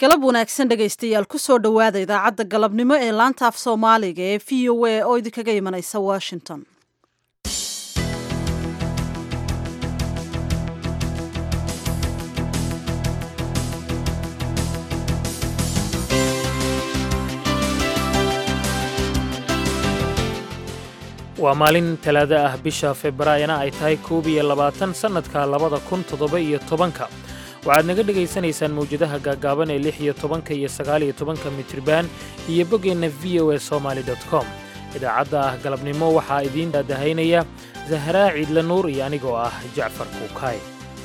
galab wanaagsan dhegaystayaal kusoo dhowaada idaacadda galabnimo ee laanta af soomaaliga ee v o a oo idinkaga imanaysa washington waa maalin talaado ah bisha februaayana ay tahay koob iyo labaatan sannadka labada kun toddoba iyo tobanka waxaad naga dhegaysanaysaan mawjadaha gaaggaaban ee lix iyo tobanka iyo sagaal iyo tobanka mitriban iyo boggeenna v o e somaali dot com idaacadda ah galabnimo waxaa idiin daadahaynaya zahraa ciidle nuur iyo anigoo ah jacfar kuukaay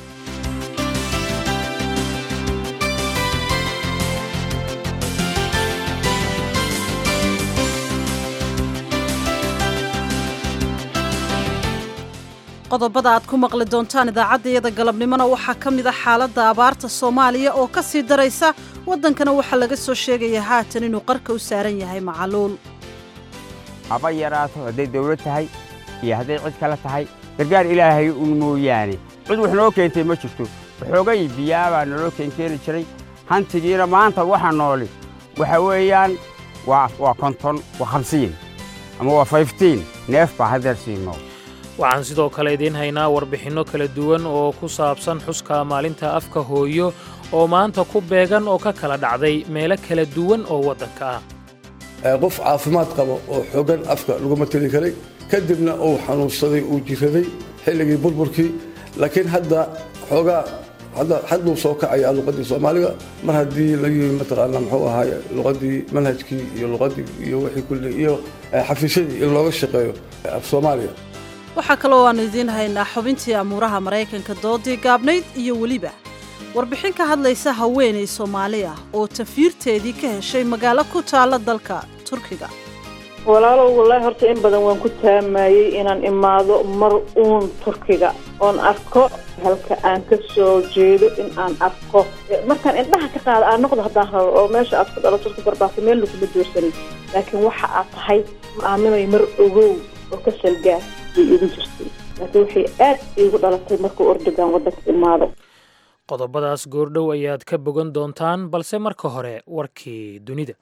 qodobada aad ku maqli doontaan idaacaddayada galabnimona waxaa ka mid a xaaladda abaarta soomaaliya oo ka sii daraysa waddankana waxaa laga soo sheegayaa haatan inuu qarka u saaran yahay macaluul haba yaraato hadday dawlad tahay iyo hadday cid kale tahay gargaar ilaahay un mooyaane cid wax noo keentay ma jirto waxoogay biyaabaa naloo keenkeeni jiray hantigiina maanta waxa nooli waxa weeyaan waa konton waa hamsiin ama waa fayftiin neef baa haddeer siinoo waxaan sidoo kale idiin haynaa warbixinno kala duwan oo ku saabsan xuska maalinta afka hooyo oo maanta ku beegan oo ka kala dhacday meelo kala duwan oo waddanka ah qof caafimaad qabo oo xoogan afka laguma teli karay kadibna uu xanuunsaday uu jiraday xilligii burburkii laakiin hadda xoogaa hadduu soo kacaya luqaddii soomaaliga mar haddii lagii mataqaana muxuu ahaay luqaddii manhajkii iyo luqaddii iyo wixii kulli iyo xafiisyadii in looga shaqeeyo af soomaaliya waxaa kaloo aanu idiin haynaa xubintii amuuraha maraykanka doodii gaabnayd iyo weliba warbixin ka hadlaysa haweenay soomaali ah oo tafiirteedii ka heshay magaalo ku taalla dalka turkiga walaalow wallaahi horta in badan waan ku taamayey inaan imaado mar uun turkiga oon arko halka aan ka soo jeedo in aan arko markaan indhaha ka qaado aan noqdo haddaan rabo oo meesha aad ku dhalato ku barbaarto meel laguma doorsanin laakiin waxa aad tahay ma aaminay mar ogow oo ka salgaar bay igu jirtay laakiin waxay aad iigu dhalatay markuu ordogan waddanka imaado qodobadaas goordhow ayaad ka bogan doontaan balse marka hore warkii dunida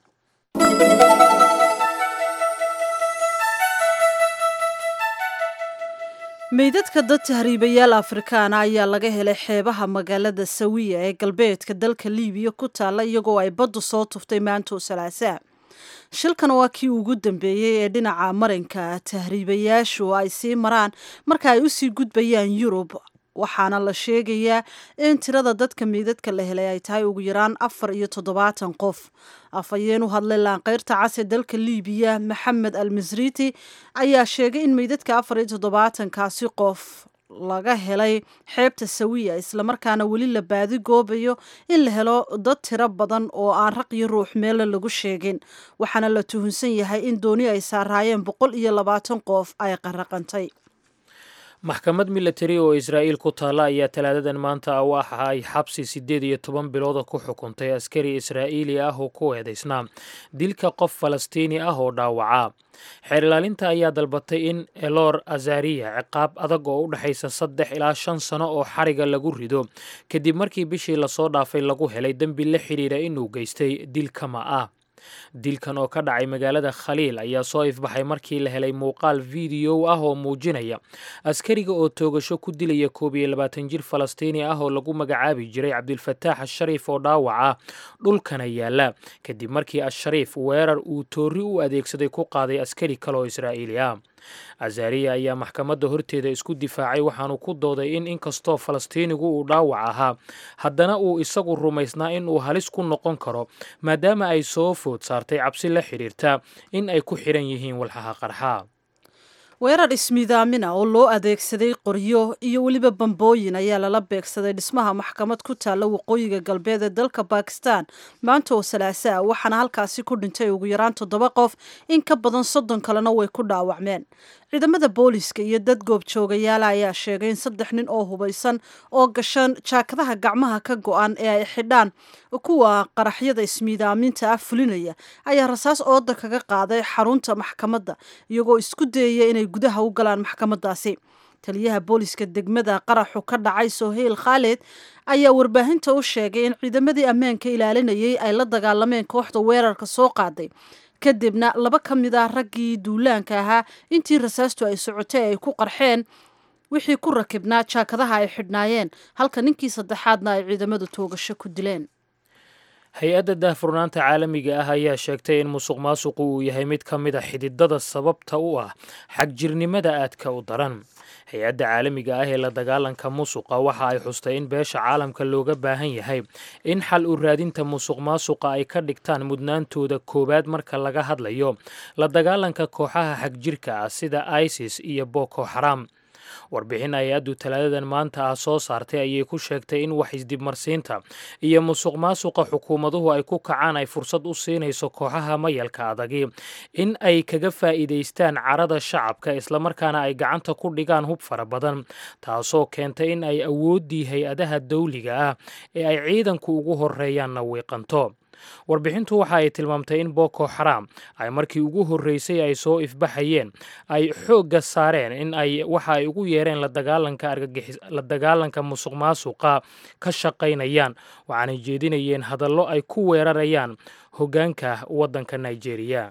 meydadka dad tahriibayaal afrikaana ayaa laga helay xeebaha magaalada sawiya ee galbeedka dalka liibiya ku taalla iyagoo ay baddu soo tuftay maantoo salaasaa shilkan waa kii ugu dambeeyey ee dhinaca marinka tahriibayaashu ay sii maraan marka ay usii gudbayaan yurub waxaana la sheegayaa in tirada dadka meydadka la helay ay tahay ugu yaraan afar iyo toddobaatan qof afhayeen u hadlay laanqeyrta cas ee dalka liibiya maxamed al misriti ayaa sheegay in meydadka afar iyo toddobaatankaasi qof laga helay xeebta sawiya islamarkaana weli la baadi goobayo in la helo dad tiro badan oo aan raq iyo ruux meelle lagu sheegin waxaana la tuhunsan yahay in dooni ay saaraayeen boqol iyo labaatan qof ay qaraqantay maxkamad milatari oo israa'iil ku taalla ayaa talaadadan maanta waxa ay xabsi siddeed iyo toban bilooda ku xukuntay askari israa'iili ah oo ku eedaysnaa dilka qof falastiini ah oo dhaawaca xeer ilaalinta ayaa dalbatay in elor azariya ciqaab adag oo u dhexaysa saddex ilaa shan sano oo xariga lagu rido kadib markii bishii lasoo dhaafay lagu helay dembi la xidhiira inuu geystay dil kama ah dilkan oo ka dhacay magaalada khaliil ayaa soo ifbaxay markii la helay muuqaal fideow ah oo muujinaya askariga oo toogasho ku dilaya koob iyo labaatan jir falastiini ah oo lagu magacaabi jiray cabdilfataax ashariif oo dhaawaca dhulkana yaala kadib markii ashariif weerar uu toori u adeegsaday ku qaaday askari kale oo israa'iili ah azariya ayaa maxkamadda horteeda isku difaacay waxaanu ku dooday in inkastoo falastiinigu uu dhaawac ahaa haddana uu isagu rumaysnaa in uu halis ku noqon karo maadaama ay soo food saartay cabsi la xidhiirta in ay ku xidhan yihiin walxaha qarxa weerar ismiidaamina oo loo adeegsaday qoryo iyo weliba bambooyin ayaa lala beegsaday dhismaha maxkamad ku taalla waqooyiga galbeed ee dalka bakistan maanta oo salaasaa waxaana halkaasi ku dhintay ugu yaraan toddoba qof in ka badan soddon kalena way ku dhaawacmeen ciidamada booliska iyo dad goobjoogayaala ayaa sheegay in saddex nin oo hubaysan oo gashan jaakadaha gacmaha ka go-an ee ay xidhaan kuwa qaraxyada ismiidaaminta ah fulinaya ayaa rasaas ooda kaga qaaday xarunta maxkamadda iyagoo isku dayaya inay gudaha u galaan maxkamadaasi taliyaha booliska degmada qaraxu ka dhacay soheyl khaalid ayaa warbaahinta u sheegay in ciidamadii ammaanka ilaalinayay ay la dagaalameen kooxda weerarka soo qaaday kadibna laba ka mid ah raggii duulaanka ahaa intii rasaastu ay socotay ay ku qarxeen wixii ku rakibnaa jaakadaha ay xidhnaayeen halka ninkii saddexaadna ay ciidamadu toogasho ku dileen hay-adda daahfurnaanta caalamiga ah ayaa sheegtay in musuq maasuqu uu yahay mid ka mid a xididada sababta u ah xagjirnimada aadka u daran hay-adda caalamiga ah ee la dagaalanka musuqa waxa ay xustay in beesha caalamka looga baahan yahay in xal u raadinta musuq maasuqa ay ka dhigtaan mudnaantooda koowaad marka laga hadlayo la dagaalanka kooxaha xagjirka ah sida isis iyo boko xaram warbixin hay-addu talaadadan maanta ah soo saartay ayay ku sheegtay in wax isdibmarsiinta iyo musuq maasuqa xukuumaduhu ay ku kacaan ay fursad u siinayso kooxaha mayalka adagi in ay kaga faa'iidaystaan carada shacabka islamarkaana ay gacanta ku dhigaan hub fara badan taasoo keentay in ay awooddii hay-adaha dawliga ah ee ay ciidanku ugu horreeyaanna wiiqanto warbixintu waxa ay tilmaamtay in boko xaram ay markii ugu horreysay ay soo ifbaxayeen ay xoogga saareen in ay waxa ay ugu yeereen la dagaalanka argagixis la dagaalanka musuq maasuqa ka shaqaynayaan waxaanay jeedinayeen hadallo ay ku weerarayaan hoggaanka waddanka nigeria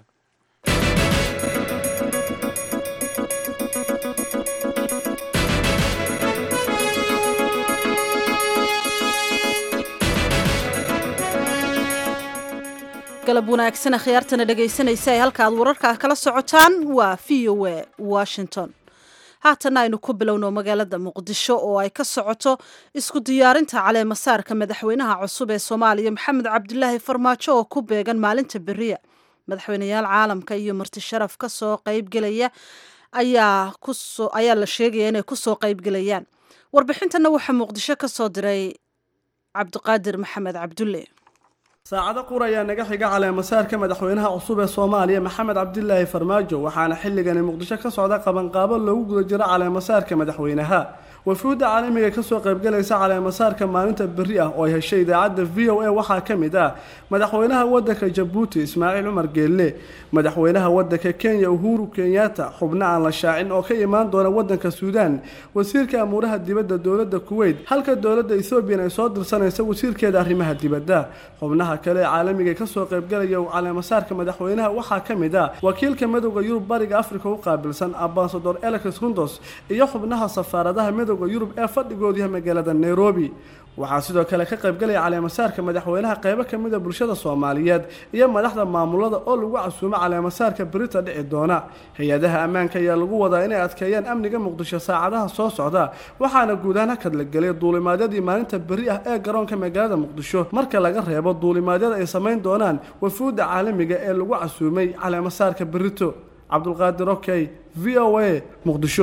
galab wanaagsan akhyaartana dhegaysanaysa ee halka aad wararka kala socotaan waa v o a washington haatana aynu ku bilowno magaalada muqdisho oo ay ka socoto isku diyaarinta caleemasaarka madaxweynaha cusub ee soomaaliya maxamed cabdulaahi farmaajo oo ku beegan maalinta beriya madaxweyneyaal caalamka iyo marti sharaf ka soo qaybgelaya ayaa ayaa la sheegaya inay kusoo qaybgelayaan warbixintana waxaa muqdisho ka soo diray cabdiqaadir maxamed cabdulle saacado qur ayaa naga xiga caleemasaarka madaxweynaha cusub ee soomaaliya maxamed cabdilaahi farmaajo waxaana xilligani muqdisho ka socda qabanqaabo loogu guda jiro caleemasaarka madaxweynaha wafuudda caalamiga kasoo qaybgalaysa caleemasaarka maalinta berri ah oo ay heshay idaacadda v o a waxaa ka mid ah madaxweynaha waddanka jabuuti ismaaciil cumar geelle madaxweynaha waddanka kenya uhuru kenyatta xubno aan la shaacin oo ka imaan doona waddanka suudaan wasiirka amuuraha dibadda dowladda kuweyt halka dowladda ethoobiyan ay soo dirsanaysa wasiirkeeda arrimaha dibadda xubnaha kale ee caalamiga kasoo qaybgalaya caleemasaarka madaxweynaha waxaa ka mid ah wakiilka midowda yurub bariga afrika u qaabilsan ambasador elex rundos iyo xubnaha safaaradaha midowda yurub ee fadhigoodu yahay magaalada nairobi waxaa sidoo kale ka qaybgalaya caleemasaarka madaxweynaha qaybo ka mid a bulshada soomaaliyeed iyo madaxda maamulada oo lagu casuumo caleemasaarka berita dhici doona hay-adaha ammaanka ayaa lagu wadaa inay adkeeyaan amniga muqdisho saacadaha soo socda waxaana guud ahaan hakad la gelay duulimaadyadii maalinta beri ah ee garoonka magaalada muqdisho marka laga reebo duulimaadyada ay samayn doonaan wafuudda caalamiga ee lagu casuumay caleemasaarka berito cabdulqaadir okey v o a muqdisho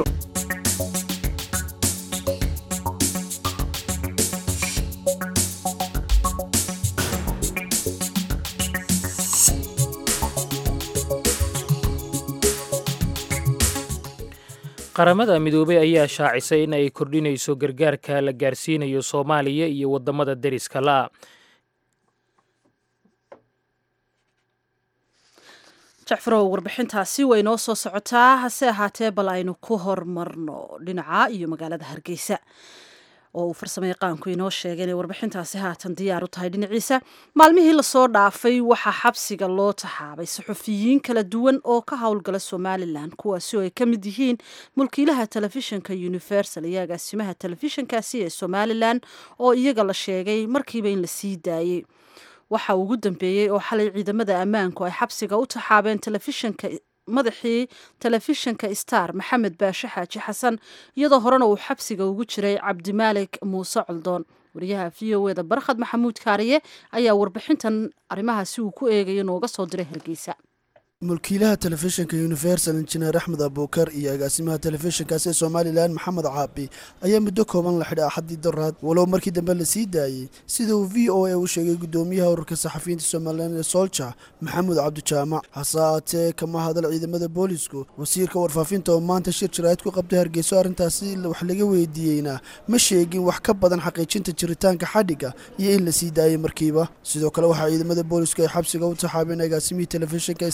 qaramada midoobey ayaa shaacisay in ay kordhinayso gargaarka la gaarsiinayo soomaaliya iyo waddamada deriska la jacfarow warbixintaasi way noo soo socotaa hase ahaatee bal aynu ku hormarno dhinaca iyo magaalada hargeysa oo uu farsamo yaqaanku inoo sheegay inay warbixintaasi haatan diyaar u tahay dhinaciisa maalmihii lasoo dhaafay waxaa xabsiga loo taxaabay saxufiyiin kala duwan oo ka howlgala somalilan kuwaasi oo ay ka mid yihiin mulkiilaha telefishinka universal iyo agaasimaha telefishinkaasi ee somalilan oo iyaga la sheegay markiiba in la sii daayey waxa ugu dambeeyey oo xalay ciidamada ammaanku ay xabsiga u taxaabeen telefishinka madaxii telefishinka star maxamed baashe xaaji xasan iyadoo horena uu xabsiga ugu jiray cabdimaalik muuse coldoon wariyaha v o eda barkhad maxamuud kaariye ayaa warbixintan arrimahaasi uu ku eegayo nooga soo diray hargeysa mulkiilaha telefishinka universal injineer axmed abuukar iyo agaasimaha telefishinkaasi ee somalilan maxamed caabi ayaa muddo kooban la xidhay axaddii daraad walow markii dambe la sii daayey sida uu v o a u sheegay guddoomiyaha ururka saxafiyiinta somalilan ee solja maxamuud cabdijaamac hase aatee kama hadal ciidamada boolisku wasiirka warfaafinta oo maanta shir jaraa'id ku qabtay hargeyso arrintaasi wax laga weydiiyeyna ma sheegin wax ka badan xaqiijinta jiritaanka xadhigga iyo in la sii daayey markiiba sidoo kale waxaa ciidamada boolisku ay xabsiga u taxaabeen agaasimihii telefishinka star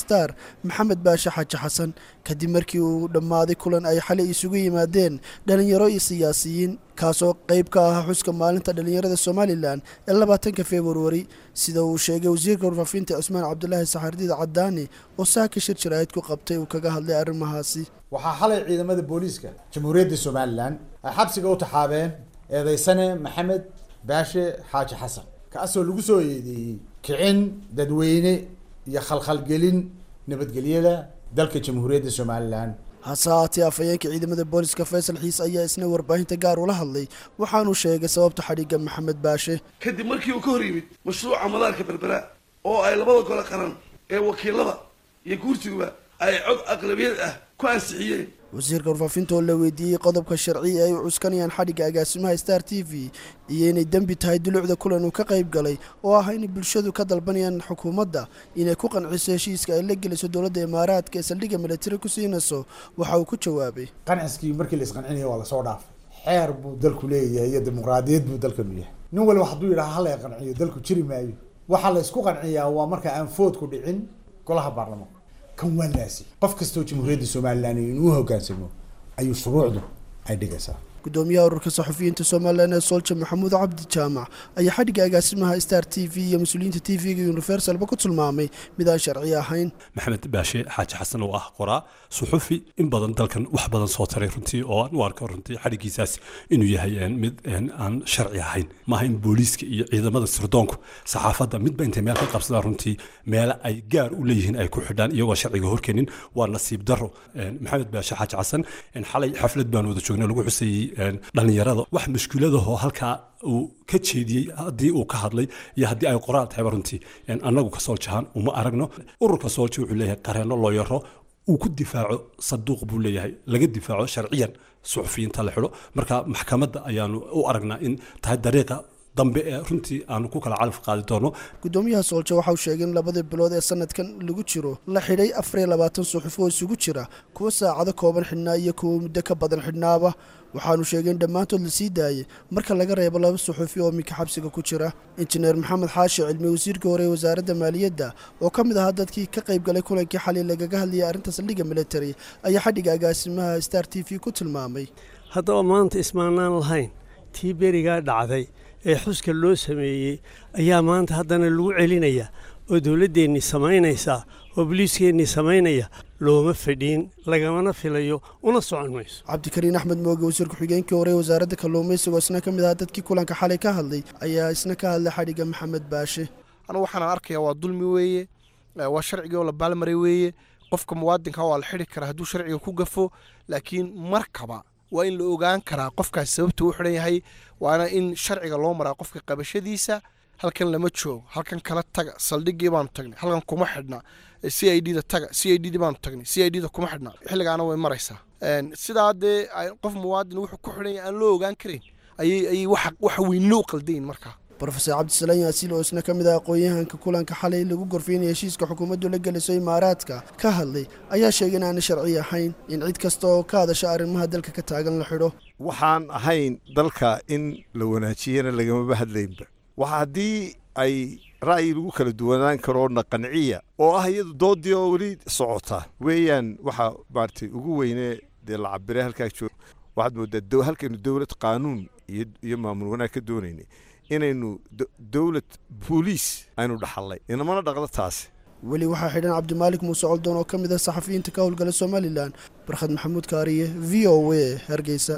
maxamed baashe xaaji xasan kadib markii uu dhammaaday kulan ay xalay isugu yimaadeen dhallinyaro iyo siyaasiyiin kaasoo qayb ka ahaa xuska maalinta dhallinyarada somalilan ee labaatanka februari sida uu sheegay wasiirka warfaafinta cusmaan cabdulaahi saxardiid cadaani oo saaka shir jaraa'id ku qabtay uu kaga hadlay arrimahaasi waxaa xalay ciidamada booliiska jamhuuriyadda somalilan ay xabsiga u taxaabeen eedeysane maxamed baashe xaaji xasan kaasoo lagu soo eedeeyey kicin dadweyne iyo khalkhalgelin nabadgelyada dalka jamhuuriyadda somalilan hase haatee afhayeenka ciidamada booliska faysal xiis ayaa isna warbaahinta gaar ula hadlay waxaanuu sheegay sababta xadhigga maxamed baashe kadib markii uu ka hor yimid mashruuca madaarka berbera oo ay labada gole qaran ee wakiilada iyo guurtiguba ay cod aqlabiyad ah ku ansixiyeen wasiirka warfaafinta oo la weydiiyey qodobka sharci ee ay u cuskanayaan xadhigga agaasimaha star t v iyo inay dembi tahay dulucda kulan uu ka qayb galay oo ah inay bulshadu ka dalbanayaan xukuumadda inay ku qanciso heshiiska ay la geliso dowladda imaaraadka ee saldhigga militari ku siinayso waxa uu ku jawaabay qanciskii markii la isqancinaya waa lasoo dhaafay xeer buu dalku leeyahay iyo dimuqraadiyad buu dalkanu yahay nin waliba hadduu yidhaha hala qanciyo dalku jiri maayo waxaa la isku qanciyaa waa marka aan foodku dhicin golaha baarlamaanka kan waa laasi qof kastoo jamhuuriyadda somalilan inuu hoggaansamo ayuu shuruucdu ay dhigaysaa gudoomiyaha ururka saxufiyiinta somalilan ee soolja maxamuud cabdi jaamac ayaa xadhigga agaasimaha star t v iyo mas-uuliyiinta t v-ga universalba ku tilmaamay mid aan sharci ahayn maxamed baashe xaaji xasan oo ah qoraa suxufi in badan dalkan wax badan soo taray runtii oo aan u arko runtii xadhiggiisaas inuu yahay mid aan sharci ahayn maaha in booliiska iyo ciidamada sirdoonku saxaafadda midba intay meel ka qabsadaan runtii meele ay gaar u leeyihiin ay ku xidhaan iyagoo sharciga horkenin waa nasiib daro maxamed baashe xaaji xasan xalay xaflad baan wada joognay lagu xusayey dhallinyarada wax mushkiladahoo halkaa uu ka jeediyey haddii uu ka hadlay iyo haddii ay qoraal tahayba runtii annagu ka sooljahaan uma aragno ururka soolja wuxuu leeyahay qareenno loo yaro uu ku difaaco saduuq buu leeyahay laga difaaco sharciyan suxufiyiinta la xidho marka maxkamadda ayaanu u aragnaa in tahay dariiqa dambe ee runtii aanu ku kala calaf qaadi doono gudoomiyaha soolja waxa uu sheegay in labadii bilood ee sanadkan lagu jiro la xidhay afariyo labaatan suxuf oo isugu jira kuwa saacado kooban xidhnaa iyo kuwa muddo ka badan xidhnaaba waxaanu sheegay in dhammaantood la sii daayey marka laga reebo laba suxufi oo minka xabsiga ku jira injineer maxamed xaashi cilmi wasiirkii hore ee wasaaradda maaliyadda oo ka mid ahaa dadkii ka qayb galay kulankii xalay lagaga hadlayay arrinta saldhigga military ayaa xadhigga agaasimaha star t v ku tilmaamay haddaba maanta ismaanaan lahayn tii berigaa dhacday ee xuska loo sameeyey ayaa maanta haddana lagu celinaya oo dowladdeennii samaynaysaa oo boliiskeennii samaynaya looma fadhiin lagamana filayo una socon mayso cabdikariin axmed mooge wasiir ku-xigeenkii hore ee wasaaradda kalluumaysiga oo isna ka mid ahaa dadkii kulanka xalay ka hadlay ayaa isna ka hadlay xadhigga maxamed baashe anugu waxaan arkayaa waa dulmi weeye waa sharcigii oo la baalmaray weeye qofka muwaadinka waa la xidhi karaa hadduu sharciga ku gafo laakiin markaba waa in la ogaan karaa qofkaas sababta u xidhan yahay waana in sharciga loo maraa qofka qabashadiisa halkan lama joogo halkan kala taga saldhigii baanu tagnay halkan kuma xidhna c i d da taga c i d d baanu tagnay c i d da kuma xidhna xilligaana way maraysaa sidaa dee qof muwaadin wuxuu ku xidhan yahay aan loo ogaan karin ayay ayay waxa weyn loo qaldayin markaa rofeor cabdisalaan yaasiil oo isna ka mid ah aqoon-yahanka kulanka xalay lagu gorfeynaya heshiiska xukuumaddu la geliso imaaraadka ka hadlay ayaa sheegay in aanay sharci ahayn in cid kasta oo ka hadasha arrimaha dalka ka taagan la xidho waxaan ahayn dalka in la wanaajiyana lagamaba hadlaynba waxa haddii ay ra'yi lagu kala duwanaan karoo naqanciya oo ah iyadu doodii oo weli socota weeyaan waxa maaragtay ugu weynee dee la cabiray halkaa joog waxaad moodaa halkaynu dowlad qaanuun iyo maamul wanaag ka doonaynay inaynu dowlad booliis aynu dhaxallay inamana dhaqdo taasi weli waxaa xidhan cabdimaalik muuse coldoon oo ka mid ah saxafiyiinta ka howlgala somalilan barkhad maxamuud kaariye v o w hargeysa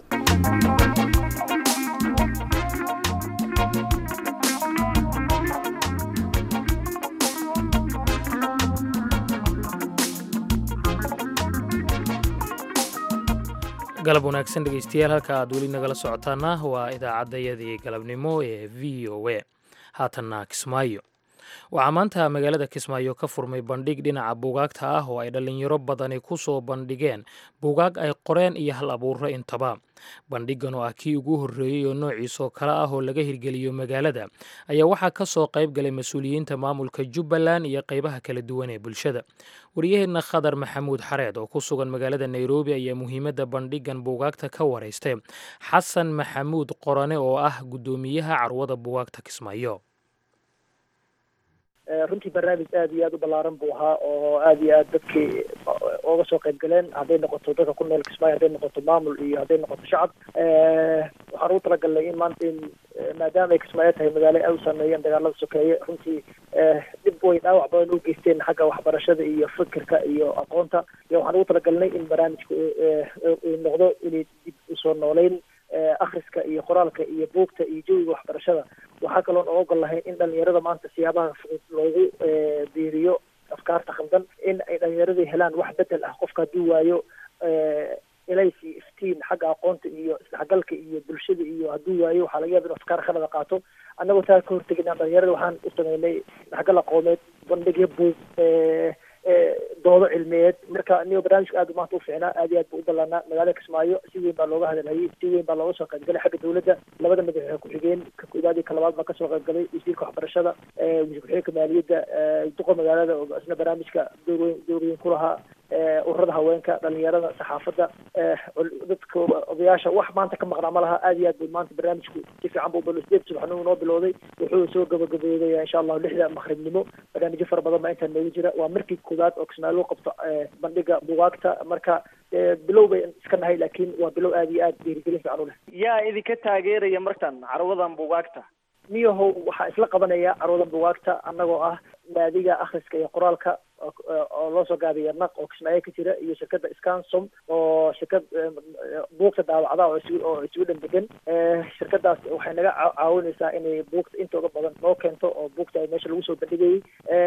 galab wanaagsan dhegeystayaal halka aad weli nagala socotaana waa idaacaddayadii galabnimo ee v o a haatanna kismaayo waxaa maanta magaalada kismaayo ka furmay bandhig dhinaca buugaagta ah oo ay dhallinyaro badani ku soo bandhigeen buugaag ay qoreen iyo hal abuuro intaba bandhigan oo ah kii ugu horreeyey oo noociisoo kale ah oo laga hirgeliyo magaalada ayaa waxaa ka soo qayb galay mas-uuliyiinta maamulka jubbaland iyo qaybaha kala duwan ee bulshada waryaheenna khadar maxamuud xareed oo ku sugan magaalada nairobi ayaa muhiimadda bandhigan buugaagta ka waraystay xasan maxamuud qorane oo ah guddoomiyaha carwada buugaagta kismaayo runtii barnaamij aad iyo aad u ballaaran buu ahaa oo aad iyo aad dadkii ooga soo qayb galeen hadday noqoto dadka ku nool kismaayo hadday noqoto maamul iyo hadday noqoto shacab waxaan ugu talagalnay in maanta in maadaama ay kismaayo tahay magaalo ay u saameeyeen dagaalada sokeeye runtii dhib way dhaawac badan u geysteen xagga waxbarashada iyo fikirka iyo aqoonta iyo waxaan ugu talagalnay in barnaamijku uu noqdo inay dib usoo nooleyn akhriska iyo qoraalka iyo buugta iyo jawiga waxbarashada waxaa kaloon oo ogol lahayn in dhalinyarada maanta siyaabaha fudud loogu biiriyo afkaarta khaldan in ay dhalinyaradii helaan wax bedel ah qofka hadduu waayo elaysi iftiin xagga aqoonta iyo isdhexgalka iyo bulshada iyo hadduu waayo waxaa laga yaaba inu afkaar khalada qaato annagoo taa ka hortegina dhalinyarada waxaan u sameynay isdhexgal aqooneed bandhigyo buug doodo cilmiyeed marka niyo barnaamijka aad maanta u fiicnaa aad iyo aad buu u ballaanaa magaalada kismaayo si weyn baa looga hadalhayay si weyn baa looga soo qaybgalay xagga dawladda labada madaxweyne ku-xigeen ka koowaad iyo ka labaad baa kasoo qaybgalay wasiirka waxbarashada wasiir ku-xigeenka maaliyadda duqa magaalada oo isna barnaamijka door weyn door weyn ku lahaa ururada haweenka dhalinyarada saxaafadda dadka odayaasha wax maanta ka maqnaa ma laha aad iyo aad buu maanta barnaamijku si fiican buu bal sideed subaxnimo noo bilowday wuxuu soo gabagabeeya insha allahu lixda maqribnimo barnaamijyo fara badan baa intaa noogu jira waa markii koowaad oo kismaayo loo qabto bandhiga bugaagta marka bilow bay iska nahay laakiin waa bilow aad iyo aad dhiirigelin fiican u leh yaa idinka taageeraya martan carwadan bugaagta niyahow waxaa isla qabanaya carwadan bugaagta annagoo ah naadiga akhriska iyo qoraalka oo loo soo gaabiya naq oo kismaayo ka jira iyo shirkadda scansom oo shirkad buugta daawacda oo is oo iswidhan degan shirkadaas waxay naga caawinaysaa inay buugta intooda badan loo keento oo buugta ay meesha lagu soo bandhigayay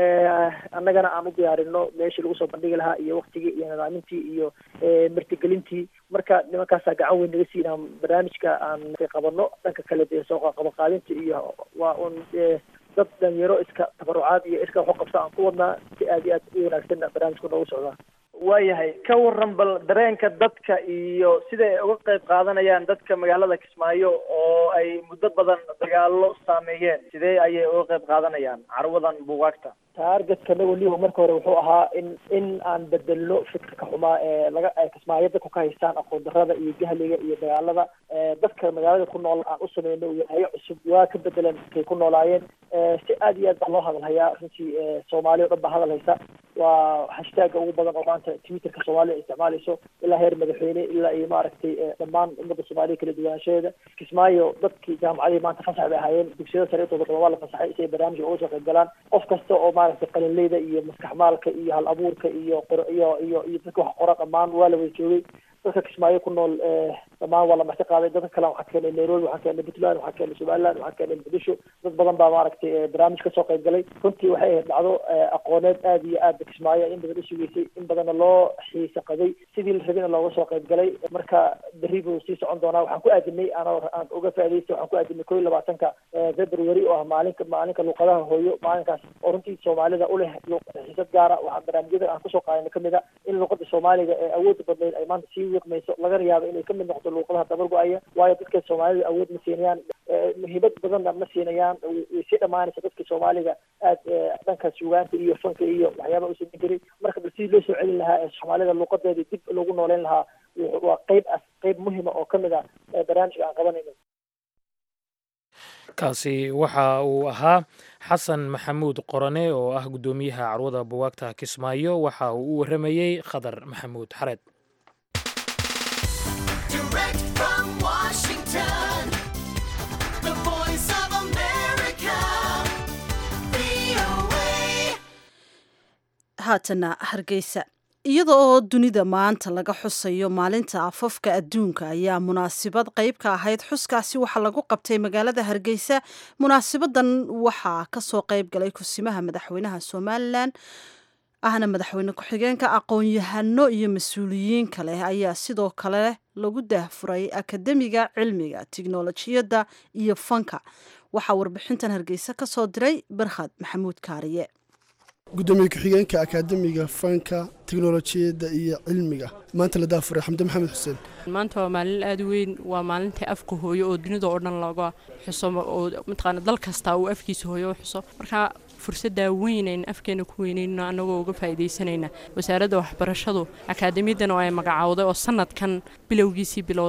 annagana aan u diyaarino meeshii lagu soo bandhigi lahaa iyo waktigii iyo nidaamintii iyo martigelintii marka nimankaasaa gacan weyn naga siinaa barnaamijka aan qabano dhanka kale dee soo qabaqaadinta iyo waa un dad dhalinyaro iska tabarucaad iyo iska waxu qabsa aan ku wadnaa si aad iyo aad u wanaagsan barnaamijku noogu socdaa waayahay ka waran bal dareenka dadka iyo sida ay uga qayb qaadanayaan dadka magaalada kismaayo oo ay muddo badan dagaalo saameeyeen sidee ayay uga qayb qaadanayaan carwadan buugaagta taargetka nagoliho marka hore wuxuu ahaa in in aan bedelno fikirka xumaa ee laga ay kismaayo dadku ka haystaan aqoon darrada iyo jahliga iyo dagaalada dadka magaalada ku nool aan u sameyno wilaayo cusub waa ka bedelan kay ku noolaayeen si aad iyo aad baa loo hadalhayaa runtii soomaali o dhan baa hadal haysa waa hashtaaga ugu badan oo maanta twitterka soomaaliya ay isticmaalayso ilaa heer madaxweyne ilaa iyo maaragtay dhammaan ummadda soomaaliya kala duwanaanshaheeda kismaayo dadkii jaamacadihii maanta fasax bay ahaayeen dugsiyada sare intooda badan waa la fasaxay si ay barnaamijka uga soo qayb galaan qof kasta oo maaragtay qalinleyda iyo maskax maalka iyo hal abuurka iyo iyo iyo iyo dadka wax qora dhammaan waa la wada joogay dadka kismaayo ku nool dhammaan waa la marti qaaday dadka kale waxaa keenay nairobi waxaa keenay puntland waxaa keenay somaliland waxaa keenay muqdisho dad badan baa maaragtay barnaamij kasoo qayb galay runtii waxay ahayd dhacdo aqooneed aad iyo aad kismaayo in badan usugeysay in badanna loo xiisa qaday sidii la rabina looga soo qayb galay marka berri buu sii socon doonaa waxaan ku aadinay aan aan uga faa'idaystay waxaan ku aadinay kow iyo labaatanka february oo ah maalinka maalinka luuqadaha hooyo maalinkaas oo runtii soomaalida u leh xiisad gaara waxaa barnaamijyada aan kusoo qaadana kamid a in luuqada soomaaliga ee awoodda badnayd ay maanta sii wiiqmayso lagana yaabo inay kamid noqoto luuqadaha dabar go-aya waayo dadka soomaalida awood ma siinayaan muhiimad badanna ma siinayaan way sii dhamaanaysa dadka soomaaliga aad dhanka suugaanta iyo fanka iyo waxyaabaha usameyn jiray marka bal sidii loo soo celin lahaa ee soomaalida luuqadeeda dib loogu nooleyn lahaa waa qeyb as qeyb muhima oo kamid ah barnaamijka aan qabanayno kaasi waxa uu ahaa xasan maxamuud qorane oo ah guddoomiyaha carwada buwaagta kismaayo waxa uu u warramayey khadar maxamuud xareed haatana hargeysa iyada oo dunida maanta laga xusayo maalinta afafka adduunka ayaa munaasibad qayb ka ahayd xuskaasi waxaa lagu qabtay magaalada hargeysa munaasabadan waxaa kasoo qayb galay kusimaha madaxweynaha somalilan ahna madaxweyne ku-xigeenka aqoon-yahano iyo mas-uuliyiin kale ayaa sidoo kale lagu daahfuray akademiga cilmiga tiknolojiyadda iyo fanka waxaa warbixintan hargeysa kasoo diray barkhad maxamuud kaariye gudoomiye ku-xigeenka akaademiga fanka teknolojiyadda iyo cilmiga maanta la daafuray xamde maxamed xuseen maanta waa maalin aada weyn waa maalintai afka hooyo oo dunida oo dhan looga xuso oo mataqaana dal kasta uu afkiisa hooyo u xuso marka fursaddaa weynayn afkeena ku weynayno annagoo uga faa'iidaysanayna wasaaradda waxbarashadu akaademiyadan oo ay magacowday oo sanadkan bilowgiisii bilowday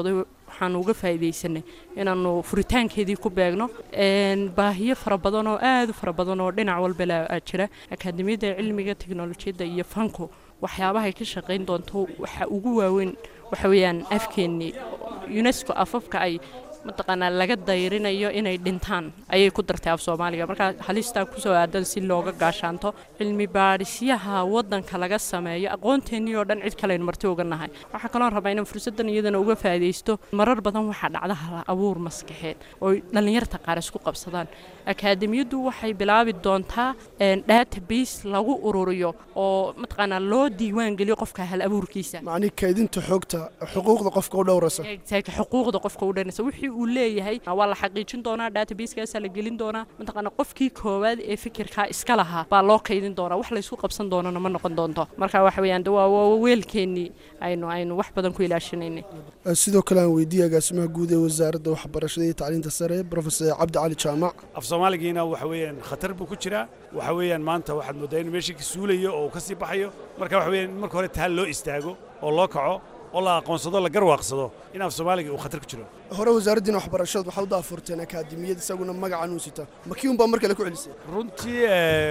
waxaanu uga faa'iidaysanay inaanu furitaankeedii ku beegno baahiyo fara badan oo aad u fara badan oo dhinac walba la jira akaademiyadda cilmiga teknolojiyadda iyo fanku waxyaabahay ka shaqayn doonto waxa ugu waaweyn waxa weeyaan afkeennii unesco afafka ay mataqaanaa laga dayrinayo inay dhintaan ayay ku dartay af soomaaliga markaa halistaa kusoo aadan si looga gaashaanto cilmi baadhisyaha wadanka laga sameeyo aqoonteennii oo dhan cid kaleaynu marti uga nahay waxaa kaloo rabaa inaan fursaddan iyadana uga faa'iidaysto marar badan waxaa dhacda hal abuur maskaxeed oo dhallinyarta qaar isku qabsadaan akaademiyaddu waxay bilaabi doontaa database lagu ururiyo oo mataqaanaa loo diiwaan geliyo qofka hal abuurkiisa macni kaydinta xogta xuquuqda qofka u dhowrasa xuquuqda qofka u dhanaysa wixii uu leeyahay waa la xaqiijin doonaa databasekaasa la gelin doonaa mataqaana qofkii koowaad ee fikirkaa iska lahaa baa loo kaydin doonaa wax laysku qabsan doonana ma noqon doonto marka waxa weeyaan de waa weelkeennii aynu aynu wax badan ku ilaashinaynay sidoo kale aan weydiiyey agaasimaha guud ee wasaaradda waxbarashada iyo tacliinta sare profesor cabdi cali jaamac af soomaaligiina waxa weeyaan khatar buu ku jiraa waxa weeyaan maanta waxaad mooddaa inuu meeshii ka suulayo oo uu ka sii baxayo marka waxa weeyaan in marka hore taal loo istaago oo loo kaco oo la aqoonsado la garwaaqsado in af soomaaliga uu khatar ku jiro hore wasaaraddiina waxbarashada waxaa u daafurteen akaademiyad isaguna magacan uu sita makii unbaa mar kale ku celisay runtii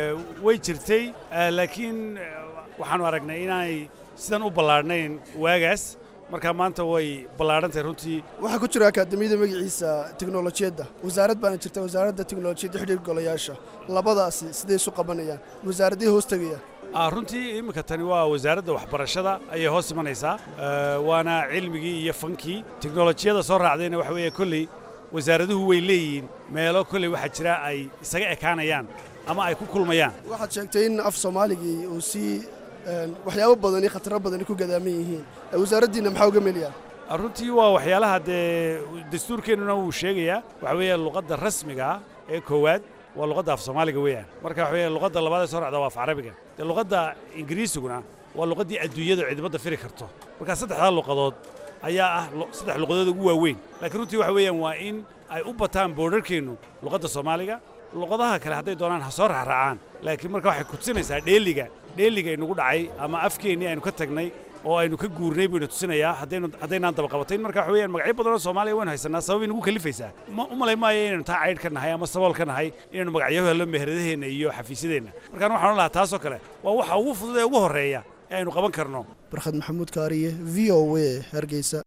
way jirtay laakiin waxaanu aragnay inaanay sidan u ballaadhnayn waagaas marka maanta way ballaadhantahay runtii waxaa ku jira akaademiyada magaciisa teknolojiyadda wasaarad baana jirta wasaaradda teknolojiyadda xidhiir golayaasha labadaasi siday isu qabanayaan wasaaraddii hoos tegaya runtii iminka tani waa wasaaradda waxbarashada ayay hoos imanaysaa waana cilmigii iyo fankii teknolojiyada soo raacdayna waxa weeye kolley wasaaraduhu way leeyihiin meelo kolley waxaa jira ay isaga ekaanayaan ama ay ku kulmayaan waxaad sheegtay in af soomaaligii uu sii waxyaabo badan iyo khataro badani ku gadaaman yihiin wasaaraddiinna maxaa uga melayaan runtii waa waxyaalaha dee dastuurkeennuna wuu sheegayaa waxa weeye luqadda rasmiga ah ee koowaad waa luqadda af soomaaliga weeyaan marka waxa weeye luqadda labaad ee soo racda waa af carabiga dee luqadda ingiriisiguna waa luqaddii adduunyada ciidamada firi karto marka saddexdaa luqadood ayaa ah saddex luqadood ugu waaweyn laakiin runtii waxa weeyaan waa in ay u bataan boodharkeennu luqadda soomaaliga luqadaha kale hadday doonaan ha soo raacraacaan laakiin marka waxay kutusinaysaa dheeliga dheeliga inugu dhacay ama afkeennii aynu ka tagnay oo aynu ka guurnay buyna tusinayaa haddaynu haddaynaan dabaqabatayn marka waxa weeyaan magacyo badan oo soomaaliya waynu haysanaa sabab inagu kalifaysaa ma u malay maayo inaynu taa caydh ka nahay ama sabool ka nahay inaynu magacyo hello meheradaheenna iyo xafiisyadeenna markaan waxaan lahaa taasoo kale waa waxa ugu fudud ee ugu horreeya ee aynu qaban karno barkhad maxamuud kaariye v o a hargeysa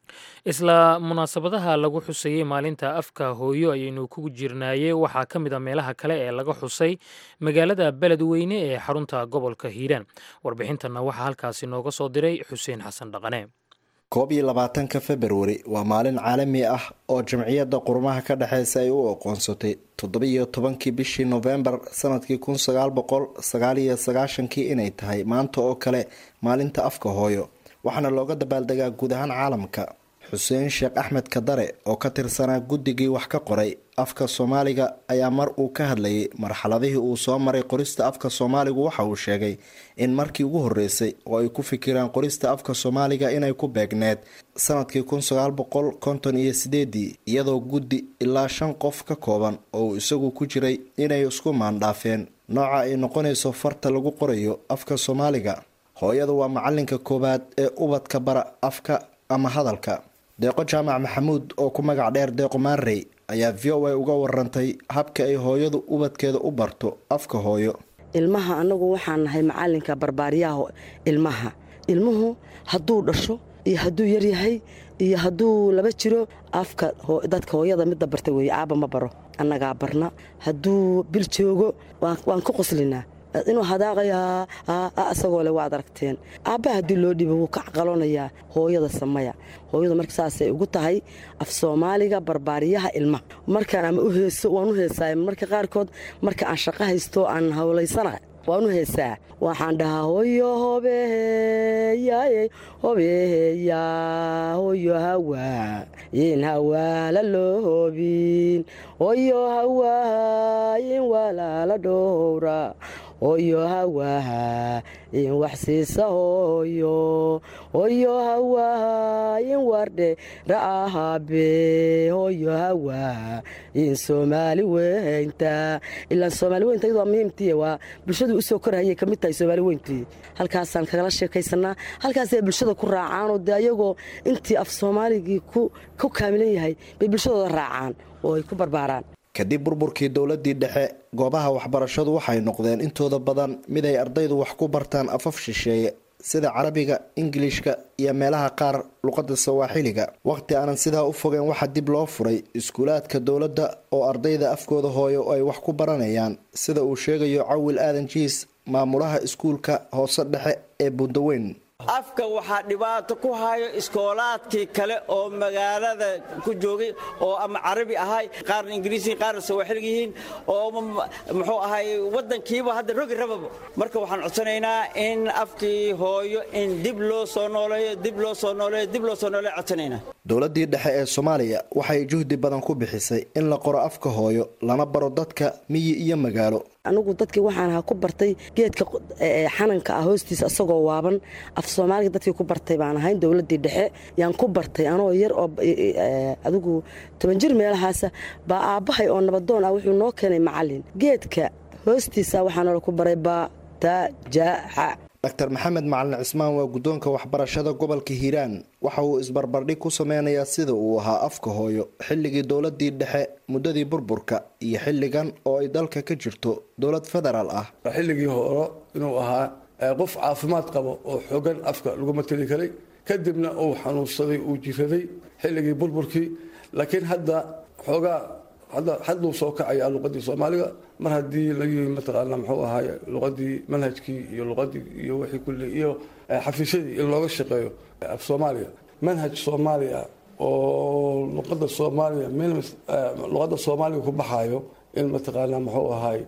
isla munaasabadaha lagu xusayey maalinta afka hooyo ayaynu ku jirnaayey waxaa ka mid a meelaha kale ee laga xusay magaalada beledweyne ee xarunta gobolka hiiraan warbixintanna waxaa halkaasi nooga soo diray xuseen xasan dhaqane koob iyo labaatanka februari waa maalin caalami ah oo jamciyadda qurumaha ka dhexeysa ay u aqoonsatay toddobiyo tobankii bishii nofembar sanadkii kun sagaal boqol sagaal iyo sagaashankii inay tahay maanta oo kale maalinta afka hooyo waxaana looga dabaaldegaa guud ahaan caalamka xuseen sheekh axmed kadare oo ka tirsanaa guddigii wax ka qoray afka soomaaliga ayaa mar uu ka hadlayay marxaladihii uu soo maray qorista afka soomaaligu waxa uu sheegay in markii ugu horreysay oo ay ku fikiraan qorista afka soomaaliga inay ku beegneed sanadkii kun sagaal boqol konton iyo sideedii iyadoo guddi ilaa shan qof ka kooban oo uu isagu ku jiray inay isku maandhaafeen nooca ay noqonayso farta lagu qorayo afka soomaaliga hooyada waa macalinka koowaad ee ubadka bara afka ama hadalka deeqo jaamac maxamuud oo ku magac dheer deeqo maarey ayaa v o a uga warantay habka ay hooyadu ubadkeeda u barto afka hooyo ilmaha annagu waxaan nahay macalinka barbaariyaha ilmaha ilmuhu hadduu dhasho iyo hadduu yaryahay iyo hadduu laba jiro afka dadka hooyada midda barta weeye aaba ma baro annagaa barna hadduu bil joogo waan ku qoslinaa inuu hadaaqayaa isagoo le waad aragteen aabbaha haddii loo dhibo wuu ka caqalonayaa hooyada samaya hooyadu marka saasay ugu tahay af soomaaliga barbaariyaha ilmaha markaan ama u heeso waan u heesaay marka qaarkood marka aan shaqo haysto aan howlaysana waan u heesaa waxaan dhahaa hoyo hobeheyaye hobeheya hoyo hawaa yin hawaala loo hobin hoyo hawaa yin walaala dhowra hooyo hawaha in wax siisa hooyo hooyo hawaha in wardhe ra'ahabe hooyo hawaha in soomaali weynta ilaan soomaali weynta iyadoo muhiimtiya waa bulshadu usoo korhayay ka mid tahay soomaali weyntii halkaasaan kagala sheekaysanaa halkaasay bulshada ku raacaanoo dee ayagoo intii af soomaaligii ku kaamilan yahay bay bulshadooda raacaan oo ay ku barbaaraan kadib burburkii dowladii dhexe goobaha waxbarashadu waxay noqdeen intooda badan mid ay ardaydu wax ku bartaan afaf shisheeye sida carabiga ingilishka iyo meelaha qaar luqadda sawaaxiliga waqti aanan sidaa u fogeen waxaa dib loo furay iskuulaadka dowladda oo ardayda afkooda hooyo ay wax ku baranayaan sida uu sheegayo cawil aadan jiis maamulaha iskuulka hoose dhexe ee bundaweyn afka waxaa dhibaato ku hayo iskoolaadkii kale oo magaalada ku joogay oo ama carabi ahay qaarna ingiriisi qaarna sawaaxilg yihiin oo muxuu ahay wadankiiba hadda rogi rababa marka waxaan codsanaynaa in afkii hooyo in dib loo soo nooleeyo dib loo soo nooleeyo dib loo soo nooleeyo codsanaynaa dowladii dhexe ee soomaaliya waxay juhdi badan ku bixisay in la qoro afka hooyo lana baro dadka miyi iyo magaalo anigu dadkii waxaan ahaa ku bartay geedka xananka ah hoostiisa asagoo waaban af soomaaliga dadkii ku bartay baan ahayn dowladii dhexe yaan ku bartay anoo yar oo adigu toban jir meelahaasa baa aabbahay oo nabadoon ah wuxuu noo keenay macalin geedka hoostiisa waxaanoola ku baray batajaxa dr maxamed macalin cismaan waa guddoonka waxbarashada gobolka hiiraan waxa uu isbarbardhig ku sameynayaa sida uu ahaa afka hooyo xilligii dowladii dhexe muddadii burburka iyo xilligan oo ay dalka ka jirto dowlad federaal ah xilligii hore inuu ahaa qof caafimaad qabo oo xogan afka lagu mateli karay kadibna uu xanuunsaday uu jiraday xilligii burburkii laakiin hadda xoogaa hadduu soo kacaya luqadii soomaaliga mar haddii lagi mataqaana muxuu ahaay luqadii manhajkii iyo luqadii iyo wixii kulle iyo xafiisyadii in looga shaqeeyo af soomaaliya manhaj soomaaliya oo luqada soomaaliya luqada soomaaliga ku baxaayo in mataqaana muxuu ahaay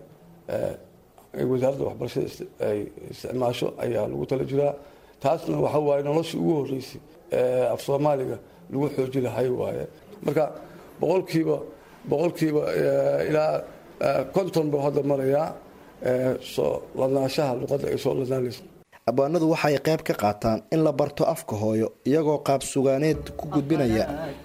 wasaaradda waxbarashada ay isticmaasho ayaa lagu tala jiraa taasna waxa waaye noloshii ugu horeysay af soomaaliga lagu xooji lahay waaye marka boqolkiiba boqolkiiba ilaa konton buu hadda marayaa soo ladnaanshaha luqadda ay soo ladnaanaysa abwaanadu waxay qayb ka qaataan in la barto afka hooyo iyagoo qaab sugaaneed ku gudbinaya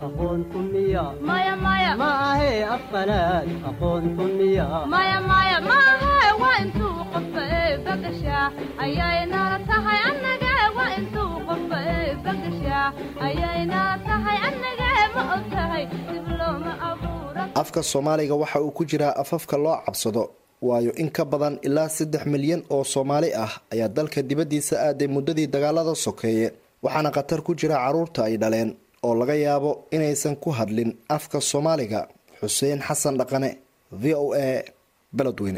afka soomaaliga waxa uu ku jiraa afafka loo cabsado waayo in ka badan ilaa saddex milyan oo soomaali ah ayaa dalka dibaddiisa aaday muddadii dagaalada sokeeye waxaana khatar ku jira carruurta ay dhaleen oo laga yaabo inaysan ku hadlin afka soomaaliga xuseen xasan dhaqane v o a beledweyne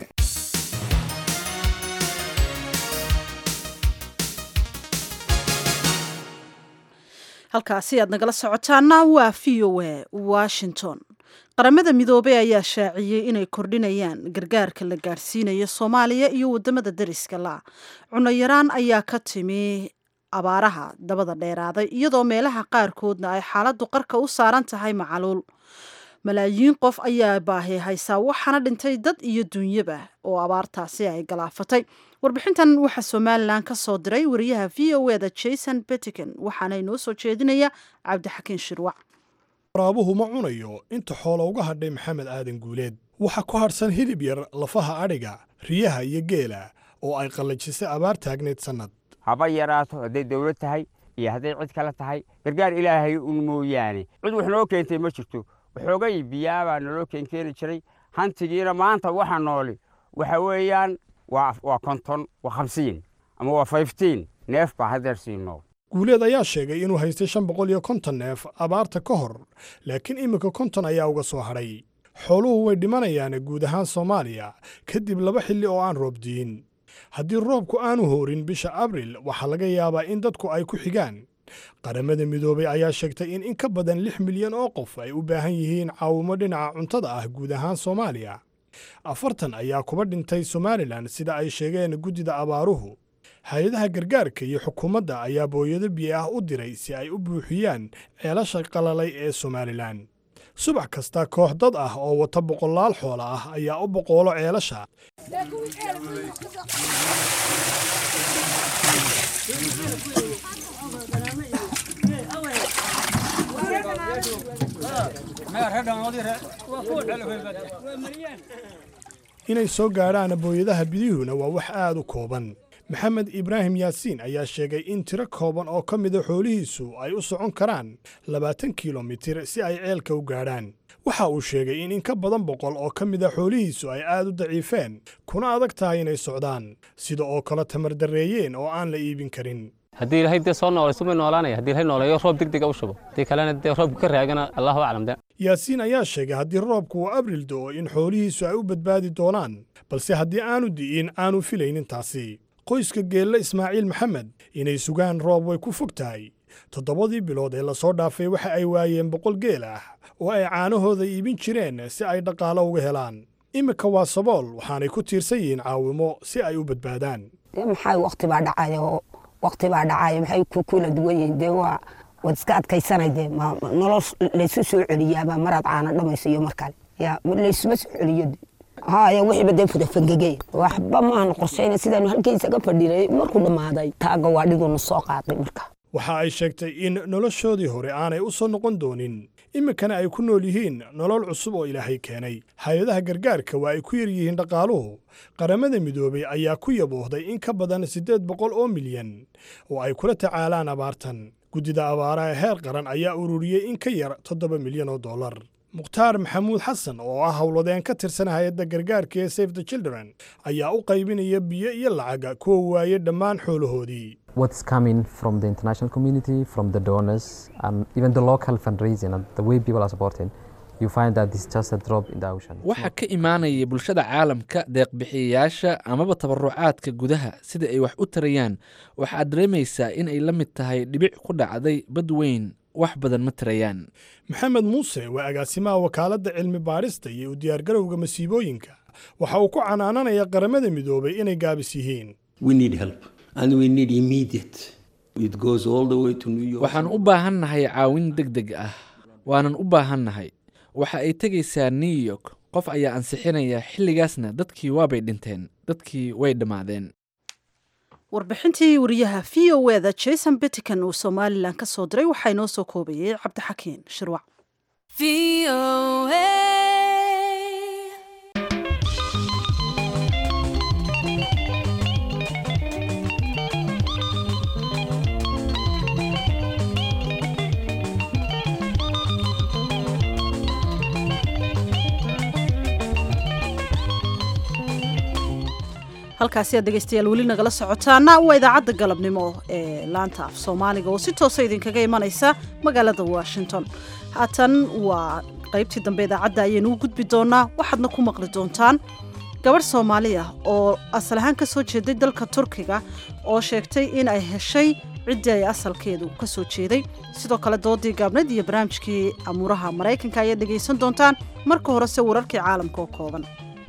halkaasi aad nagala socotaana waa v o a washington qaramada midoobey ayaa shaaciyey inay kordhinayaan gargaarka la gaadhsiinayo soomaaliya iyo wadamada dariska la cunno yaraan ayaa ka timi abaaraha dabada dheeraaday iyadoo meelaha qaarkoodna ay xaaladdu qarka u saaran tahay macaluul malaayiin qof ayaa baahi haysaa waxaana dhintay dad iyo duunyaba oo abaartaasi ay galaafatay warbixintan waxaa somalilan ka soo diray wariyaha v o eda jason betiken waxaana inoo soo jeedinaya cabdixakiin shirwac waraabuhu ma cunayo inta xoola uga hadhay maxamed aadan guuleed waxaa ku hadhsan hilib yar lafaha adhiga riyaha iyo geela oo ay qallajisay abaar taagneyd sannad haba yaraato hadday dawlad tahay iyo hadday cid kale tahay gargaar ilaahay un mooyaane cid wax noo keentay ma jirto waxoogay biyaabaa naloo keenkeeni jiray hantigiina maanta waxa nooli waxa weeyaan waa konton waa hamsiin ama waa fiftiin neef baa haddeer sii nool guuleed ayaa sheegay inuu haystay shan boqol iyo konton neef abaarta ka hor laakiin iminka konton ayaa uga soo hadhay xooluhu way dhimanayaan guud ahaan soomaaliya kadib laba xilli oo aan roob diin haddii roobku aanu hoorin bisha abril waxaa laga yaabaa in dadku ay ku xigaan qaramada midoobay ayaa sheegtay in in ka badan lix milyan oo qof ay u baahan yihiin caawimo dhinaca cuntada ah guud ahaan soomaaliya afartan ayaa kuba dhintay somalilan sida ay sheegeen guddida abaaruhu hay-adaha gargaarka iyo xukuumadda ayaa booyado biyo ah u diray si ay u buuxiyaan ceelasha qalalay ee somalilan subax kasta koox dad ah oo wata boqolaal xoola ah ayaa u boqoolo ceelasha inay soo gaadhaan booyadaha bidihuna waa wax aad u kooban maxamed ibraahim yaasiin ayaa sheegay in tiro kooban oo ka mida xoolihiisu ay u socon karaan labaatan kilomitir si ay ceelka u gaadhaan waxa uu sheegay in in ka badan boqol oo ka mida xoolihiisu ay aad u daciifeen kuna adag tahay inay socdaan sida oo kale tamardarreeyeen oo aan la iibin karin haddii ilaahay dee soo noolayso may noolaanaya haddii ilaahay nooleeyo roob degdega u shubo haddii kalena dee roobku ka raagana allahu aclam de yaasiin ayaa sheegay haddii roobku uu abril do'o in xoolihiisu ay u badbaadi doonaan balse haddii aanu di'in aanu filaynin taasi qoyska geelle ismaaciil maxamed inay sugaan roob way ku fog tahay toddobadii bilood ee lasoo dhaafay waxa ay waayeen boqol geel ah oo ay caanahooda iibin jireen si ay dhaqaalo uga helaan iminka waa sabool waxaanay ku tiirsan yihiin caawimo si ay u badbaadaan maxay waqti baa dhacaya oo waqti baa dhacaya maxay ku kula duwan yihiin dee waa waad iska adkaysanay dee nolol laysu soo celiyaaba maraad caana dhamayso iyo mar kale ya laysuma soo celiyo haya wixiiba dee fudafangegey waxba maanu qorshayna sidaanu halkaysaga fadhinay markuu dhammaaday taaga waa dhigunu soo qaaday marka waxa ay sheegtay in noloshoodii hore aanay u soo noqon doonin iminkana ay ku nool yihiin nolol cusub oo ilaahay keenay hay-adaha gargaarka waa ay ku yar yihiin dhaqaaluhu qaramada midoobay ayaa ku yaboohday in ka badan siddeed boqol oo milyan oo ay kula tacaalaan abaartan guddida abaaraha heer qaran ayaa ururiyey in ka yar toddoba milyan oo dollar mukhtaar maxamuud xasan oo ah howladeen ka tirsan hay-adda gargaarka ee safe the children ayaa u qaybinaya biyo iyo lacaga kuwa waaye dhammaan xoolahoodii what's coming from the international community, from the donors, and even the local fundraising and the way people are supporting, you find that it's just a drop in the ocean. waxaa ka imaanaya bulshada caalamka deeqbixiyayaasha amaba tabarucaadka gudaha sida ay wax u tarayaan waxaad dareemaysaa in ay la mid tahay dhibic ku dhacday bad weyn wax badan ma tarayaan maxamed muuse waa agaasimaha wakaaladda cilmi baadhista iyo u diyaargarowga masiibooyinka waxa uu ku canaananaya qaramada midoobay inay gaabis yihiin waxaan u baahannahay caawin deg deg ah waanan u baahannahay waxa ay tegaysaa new york qof ayaa ansixinaya xilligaasna dadkii waabay dhinteen dadkii way dhammaadeen warbixintii wariyaha v o eda jason bittican uu somalilan ka soo diray waxaa inoo soo koobayay cabdixakiin shirwac halkaasi aad dhegaystayaal weli nagala socotaana waa idaacadda galabnimo ee laanta af soomaaliga oo si toosa idinkaga imanaysa magaalada washington haatan waa qaybtii dambe idaacadda ayaynu u gudbi doonaa waxaadna ku maqli doontaan gabadh soomaali ah oo asal ahaan ka soo jeeday dalka turkiga oo sheegtay in ay heshay ciddii ay asalkeedu ka soo jeeday sidoo kale doodii gaabneed iyo barnaamijkii amuuraha maraykanka ayaad dhegaysan doontaan marka horese wararkii caalamka oo kooban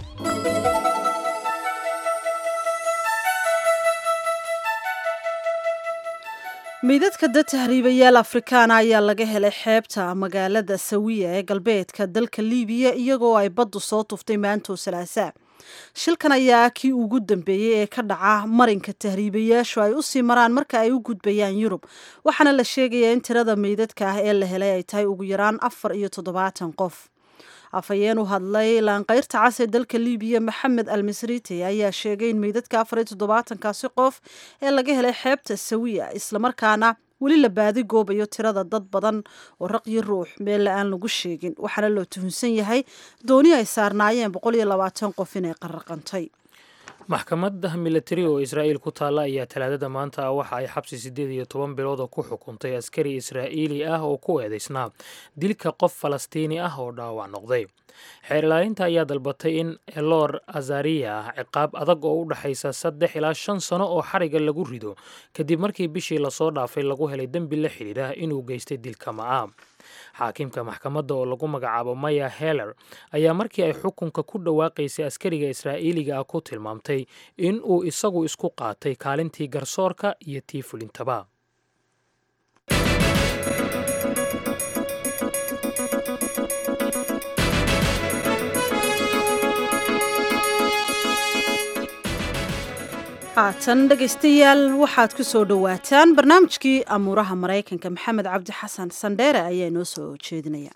meydadka dad tahriibayaal afrikaana ayaa laga helay xeebta magaalada sawiya ee galbeedka dalka liibiya iyagoo ay baddu soo tuftay maantoo salaasaa shilkan ayaa kii ugu dambeeyey ee ka dhaca marinka tahriibayaashu ay usii maraan marka ay u gudbayaan yurub waxaana la sheegayaa in tirada meydadka ah ee la helay ay tahay ugu yaraan afar iyo toddobaatan qof afhayeen u hadlay laanqayrta cas ee dalka liibiya maxamed al misriti ayaa sheegay in meydadka afar iyo toddobaatankaasi qof ee laga helay xeebta sawiya islamarkaana weli la baadi goobayo tirada dad badan oo raqyo ruux meelle aan lagu sheegin waxaana loo tuhunsan yahay dooni ay saarnaayeen boqol iyo labaatan qof inay qaraqantay maxkamadda militari oo israa'iil ku taalla ayaa talaadada maanta ah waxa ay xabsi siddeed iyo toban bilooda ku xukuntay askari israa'iili ah oo ku eedaysnaa dilka qof falastiini ah oo dhaawac noqday xeer ilaalinta ayaa dalbatay in elor azariya ah ciqaab adag oo u dhexaysa saddex ilaa shan sano oo xariga lagu rido kadib markii bishii lasoo dhaafay lagu helay dembi la xidhiidha inuu geystay dilka ma'a xaakimka maxkamadda oo lagu magacaabo maya heller ayaa markii ay xukunka ku dhawaaqaysay askariga israa'iiliga ah ku tilmaamtay in uu isagu isku qaatay kaalintii garsoorka iyo tii fulintaba haatan dhegaystayaal waxaad ku soo dhowaataan barnaamijkii amuuraha maraykanka maxamed cabdi xasan sandheere ayaa inoo soo jeedinaya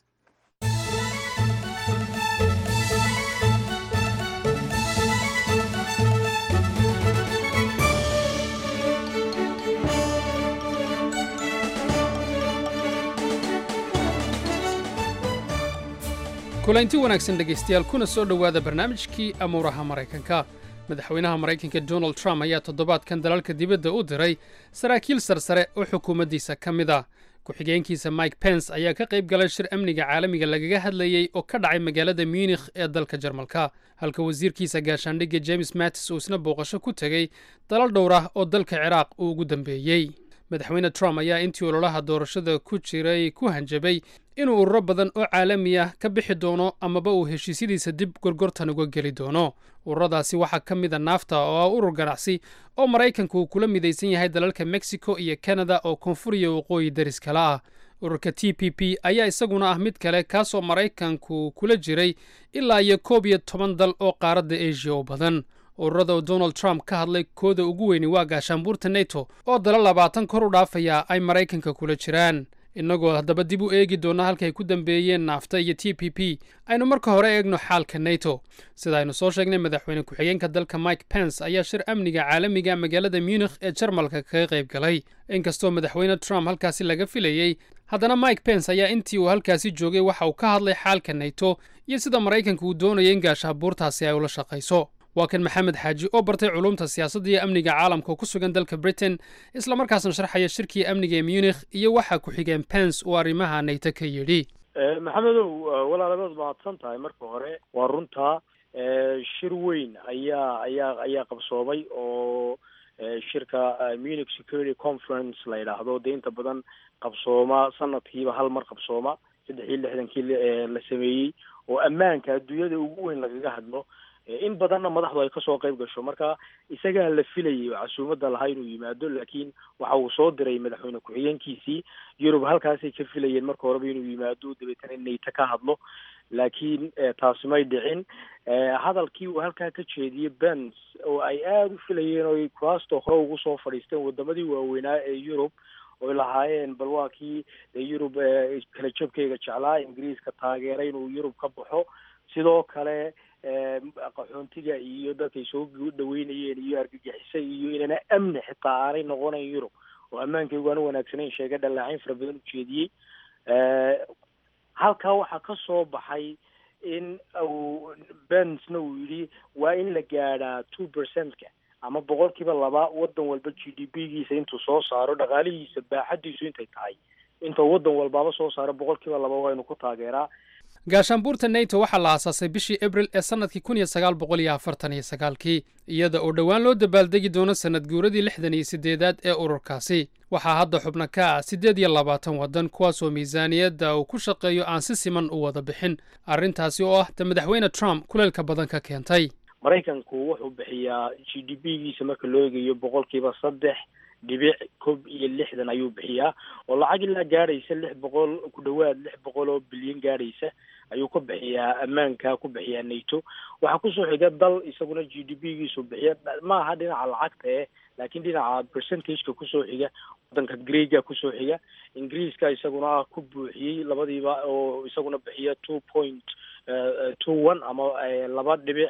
kulanti wanaagsan dhegaystayaal kuna soo dhowaada barnaamijkii amuuraha maraykanka madaxweynaha maraykanka donald trump ayaa toddobaadkan dalalka dibadda u diray saraakiil sarsare oo xukuumaddiisa ka mid ah ku-xigeenkiisa mike pence ayaa ka qayb galay shir amniga caalamiga lagaga hadlayey oo ka dhacay magaalada munikh ee dalka jarmalka halka wasiirkiisa gaashaandhigga james mattis uu isna booqasho ku tegey dalal dhowr ah oo dalka ciraaq uu ugu dambeeyey madaxweyne trump ayaa intii ololaha doorashada ku jiray ku hanjabay inuu ururo badan oo caalami ah ka bixi doono amaba uu heshiisyadiisa dib gorgortan uga geli doono ururadaasi waxaa ka mid a naafta oo ah urur ganacsi oo maraykanku uu kula midaysan yahay dalalka mexico iyo canada oo koonfur iyo waqooyi daris kale ah ururka t p p ayaa isaguna ah mid kale kaasoo maraykanku kula jiray ilaa iyo koob iyo toban dal oo qaaradda asia oo badan ururada oo donald trump ka hadlay kooda ugu weyni waa gaashaanbuurta neto oo dala labaatan kor u dhaafaya ay maraykanka kula jiraan innagoo haddaba dib u eegi doonna halkay ku dambeeyeen naafta iyo t p p aynu marka hore eegno xaalka neto sida aynu soo sheegnay madaxweyne ku-xigeenka dalka mike pence ayaa shir amniga caalamiga magaalada munikh ee jarmalka kaga qayb galay inkastoo madaxweyne trump halkaasi laga filayey haddana mike pence ayaa intii uu halkaasi joogay waxa uu ka hadlay xaalka neto iyo sida maraykanka uu doonaya in gaashaabuurtaasi ay ula shaqayso waa kan maxamed xaaji oo bartay culumta siyaasadda iyo amniga caalamka oo ku sugan dalka britain islamarkaasna sharxaya shirkii amniga ee munikh iyo waxaa ku-xigeen pence uu arrimaha nayto ka yidhi maxamedow walaaladood mahadsan tahay marka hore waa runtaa shir weyn ayaa ayaa ayaa qabsoomay oo shirka munich security conference la yidhaahdo dee inta badan qabsooma sanadkiiba hal mar qabsooma saddex iyo lixdankii la sameeyey oo ammaanka adduunyada ugu weyn lagaga hadlo in badanna madaxdu ay kasoo qayb gasho marka isagaa la filayay oo casuumadda lahaa inuu yimaado laakiin waxa uu soo diray madaxweyne ku-xigeenkiisii yurub halkaasay ka filayeen marka horeba inuu yimaado dabeetana nayto ka hadlo laakiin taasi may dhicin hadalkii uu halkaa ka jeediyey bens oo ay aada u filayeen oo kuraasta hore ugu soo fadhiisteen wadamadii waaweynaa ee yurub oy lahaayeen bal waa kii yurub kala jabkeyga jeclaa ingiriiska taageeray inuu yurub ka baxo sidoo kale qaxoontiga iyo dadkay soo dhaweynayeen iyo argagixisa iyo inana amni xitaa aanay noqonayn yurub oo ammaankaygu aanu wanaagsanayn sheega dhallaacayn fara badan ujeediyey halkaa waxaa ka soo baxay in uu bensna uu yidhi waa in la gaadhaa two percentka ama boqolkiiba laba wadan walba g d p giisa intuu soo saaro dhaqaalihiisa baaxadiisu intay tahay inta wadan walbaaba soo saaro boqolkiiba laba waynu ku taageeraa gaashaanbuurta neto waxaa la aasaasay bishii abril ee sannadkii kun iyo sagaal boqol iyo afartan iyo sagaalkii iyada oo dhowaan loo dabaaldegi doono sannad guuradii lixdan iyo siddeedaad ee ururkaasi waxaa hadda xubno ka ah siddeed iyo labaatan waddan kuwaasoo miisaaniyadda uu ku shaqeeyo aan si siman u wada bixin arrintaasi oo ah ta madaxweyne trump kuleelka badan ka keentay maraykanku wuxuu bixiyaa g d p giisa marka loo eegayo boqolkiiba saddex dhibic kob iyo lixdan ayuu bixiyaa oo lacag ilaa gaadhaysa lix boqol ku dhowaad lix boqol oo bilyan gaadhaysa ayuu ka bixiyaa ammaanka ku bixiyaa nato waxaa kusoo xiga dal isaguna g d p giisu bixiya ma aha dhinaca lacagta eh laakiin dhinaca percentageka kusoo xiga wadanka greega kusoo xiga ingiriiska isaguna ah ku buuxiyey labadiiba oo isaguna bixiya two point two one ama laba dhibic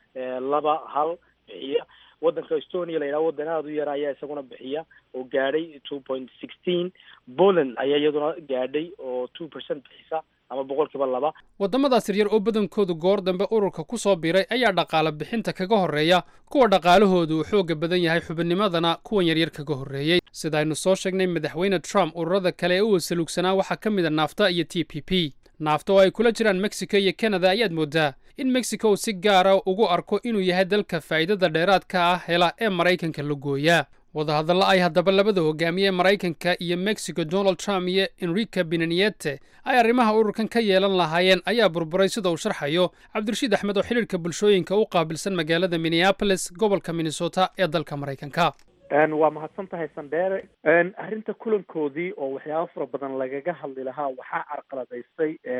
laba hal bixiya wadanka estonia la yidhaha wadan aada u yara ayaa isaguna bixiya oo gaadhay two point sixteen poland ayaa iyaduna gaadhay oo two percent bixisa ama boqolkiiba laba waddamadaas yaryar oo badankoodu goor dambe ururka ku soo biiray ayaa dhaqaale bixinta kaga horreeya kuwa dhaqaalahoodu uu xooga badan yahay xubinnimadana kuwan yaryar kaga horreeyey sidaaynu soo sheegnay madaxweyne trump ururada kale ee u wasaluugsanaa waxaa ka mid a naafta iyo t p p naafta oo ay kula jiraan mexico iyo canada ayaad mooddaa in mexico uu si gaara ugu arko inuu yahay dalka faa'iidada dheeraadka ah hela ee maraykanka la gooyaa wadahadalla ay haddaba labada hogaamiye ee maraykanka iyo mexico donald trump iyo enrica benaniete ay arrimaha ururkan ka yeelan lahaayeen ayaa burburay sida uu sharxayo cabdirashiid axmed oo xidhiirka bulshooyinka u qaabilsan magaalada minneapolis gobolka minnesota ee dalka maraykanka waa mahadsan tahay sandheere arrinta kulankoodii oo waxyaaba fara badan lagaga hadli lahaa waxaa carqaladaystay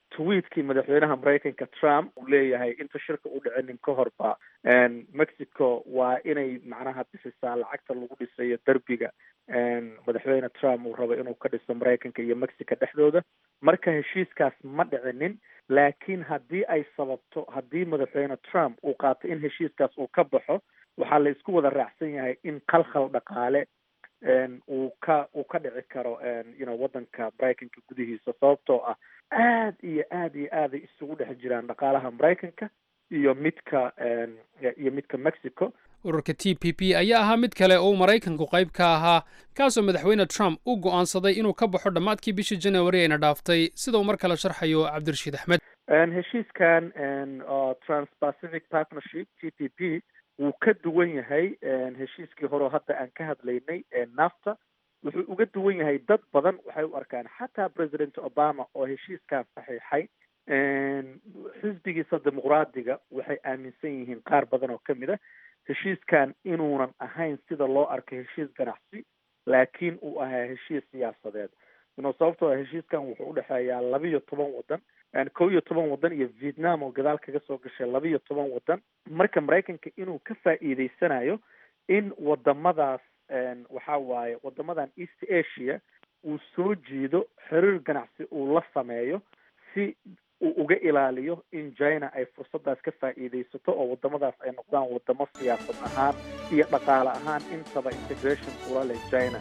tweetkii madaxweynaha maraykanka trump uu leeyahay inta shirka u dhicinin ka horba mexico waa inay macnaha bixisaa lacagta lagu dhisayo derbiga madaxweyne trump uu rabo inuu ka dhiso maraykanka iyo mexico dhexdooda marka heshiiskaas ma dhicinin laakiin haddii ay sababto haddii madaxweyne trump uu qaato in heshiiskaas uu ka baxo waxaa la isku wada raacsan yahay in khalkhal dhaqaale uu ka uu ka dhici karo you know waddanka maraykanka gudihiisa sababtoo ah aad iyo aad iyo aaday isugu dhex jiraan dhaqaalaha maraykanka iyo midka iyo midka mexico ururka t p p ayaa ahaa mid kale oo uu maraykanku qayb ka ahaa kaasoo madaxweyne trump u go'aansaday inuu ka baxo dhammaadkii bishii january ayna dhaaftay sida uu mar kale sharxayo cabdirashiid axmed heshiiskan transpacific partnership t p p wuu ka duwan yahay heshiiskii horeo hadda aan ka hadlaynay nafta wuxuu uga duwan yahay dad badan waxay u arkaan xataa president obama oo heshiiskan saxiixay xisbigiisa dimuqraadiga waxay aaminsan yihiin qaar badan oo kamid a heshiiskan inuunan ahayn sida loo arkay heshiis ganacsi laakiin uu ahaa heshiis siyaasadeed ino sababtoo heshiiskan wuxuu udhexeeyaa laba iyo toban wadan kow iyo toban wadan iyo vietnam oo gadaal kaga soo gashay laba iyo toban wadan marka maraykanka inuu ka faa'iideysanayo in wadamadaas waxa waaye wadamadan east asia uu soo jiido xiriir ganacsi uu la sameeyo si uu uga ilaaliyo in china ay fursadaas ka faa'iideysato oo wadamadaas ay noqdaan wadamo siyaasad ahaan iyo dhaqaale ahaan intaba integration ula leh china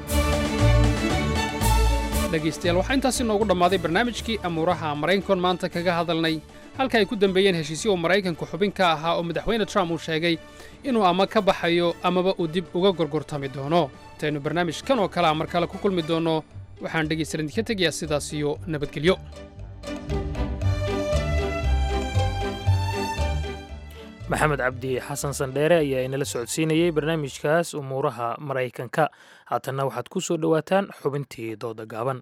dhegaystayaal waxaa intaasi noogu dhammaaday barnaamijkii amuuraha maraykankoon maanta kaga hadalnay halka ay ku dambeeyeen heshiisyo uu maraykanku xubin ka ahaa oo madaxweyne trump uu sheegay inuu ama ka baxayo amaba uu dib uga gorgortami doono intaynu barnaamij kan oo kale a mar kale ku kulmi doonno waxaan dhegaystayaal idinka tegayaa sidaas iyo nabadgelyo maxamed cabdi xasan sandheere ayaa inala socodsiinayey barnaamijkaas umuuraha maraykanka haatanna waxaad ku soo dhowaataan xubintii dooda gaaban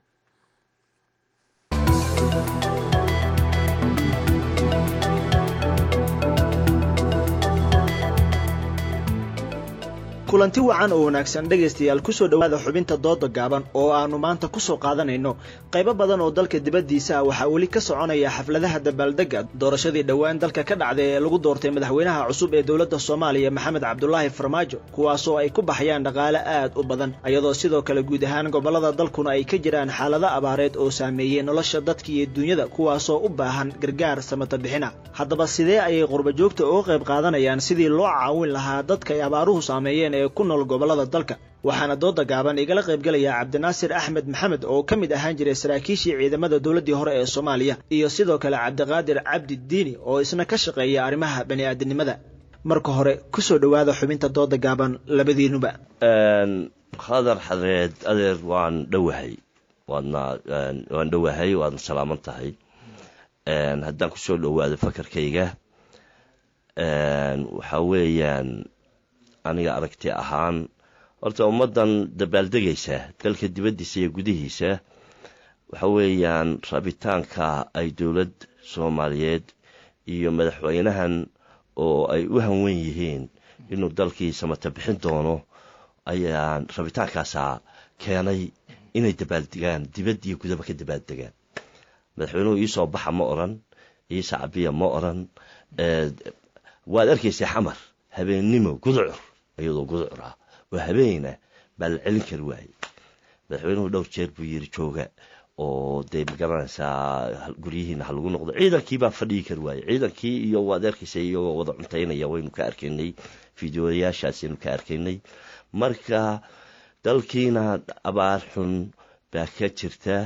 kulanti wacan oo wanaagsan dhegaystayaal kusoo dhowaada xubinta dooda gaaban oo aannu maanta ku soo qaadanayno qaybo badan oo dalka dibaddiisa ah waxaa weli ka soconaya xafladaha dabaaldegga doorashadii dhowaan dalka ka dhacday ee lagu doortay madaxweynaha cusub ee dowladda soomaaliya maxamed cabdulaahi farmaajo kuwaasoo ay ku baxayaan dhaqaale aad u badan iyadoo sidoo kale guud ahaan gobollada dalkuna ay ka jiraan xaalado abaareed oo saameeyey nolosha dadka iyo duunyada kuwaasoo u baahan gargaar samata bixina haddaba sidee ayay qurbajoogta uga qayb qaadanayaan sidii loo caawin lahaa dadka ay abaaruhu saameeyeen ee ku nool gobollada dalka waxaana dooda gaaban igala qaybgelaya cabdinaasir axmed maxamed oo ka mid ahaan jiray saraakiishii ciidamada dowladdii hore ee soomaaliya iyo sidoo kale cabdiqaadir cabdi diini oo isna ka shaqeeya arrimaha bani'aadinimada marka hore ku soo dhowaada xubinta dooda gaaban labadiinuba khadar xareed adeer waan dhowahay waadna waan dhowahay waadna salaaman tahay haddaan kusoo dhowaado fakarkayga waxaa weeyaan aniga aragti ahaan horta ummaddan dabaaldegaysa dalka dibaddiisa iyo gudihiisa waxa weeyaan rabitaanka ay dowlad soomaaliyeed iyo madaxweynahan oo ay u hanwen yihiin inuu dalkii samata bixin doono ayaan rabitaankaasaa keenay inay dabaaldegaan dibad iyo gudaba ka dabaaldegaan madaxweynuhu iisoo baxa ma oran iisa cabiya ma oran waad arkaysaa xamar habeennimo gudcur iyadoo gudcur ah oo habeena baa la celin kari waayey madaxweynuhu dhowr jeer buu yiri jooga oo dee magaranaysaa guryihiina ha lagu noqdo ciidankii baa fadhigi kari waayey ciidankii iyo waad arkaysa iyagoo wada cuntaynaya waynu ka arkaynay fideoyaashaasaynu ka arkaynay marka dalkiina abaar xun baa ka jirta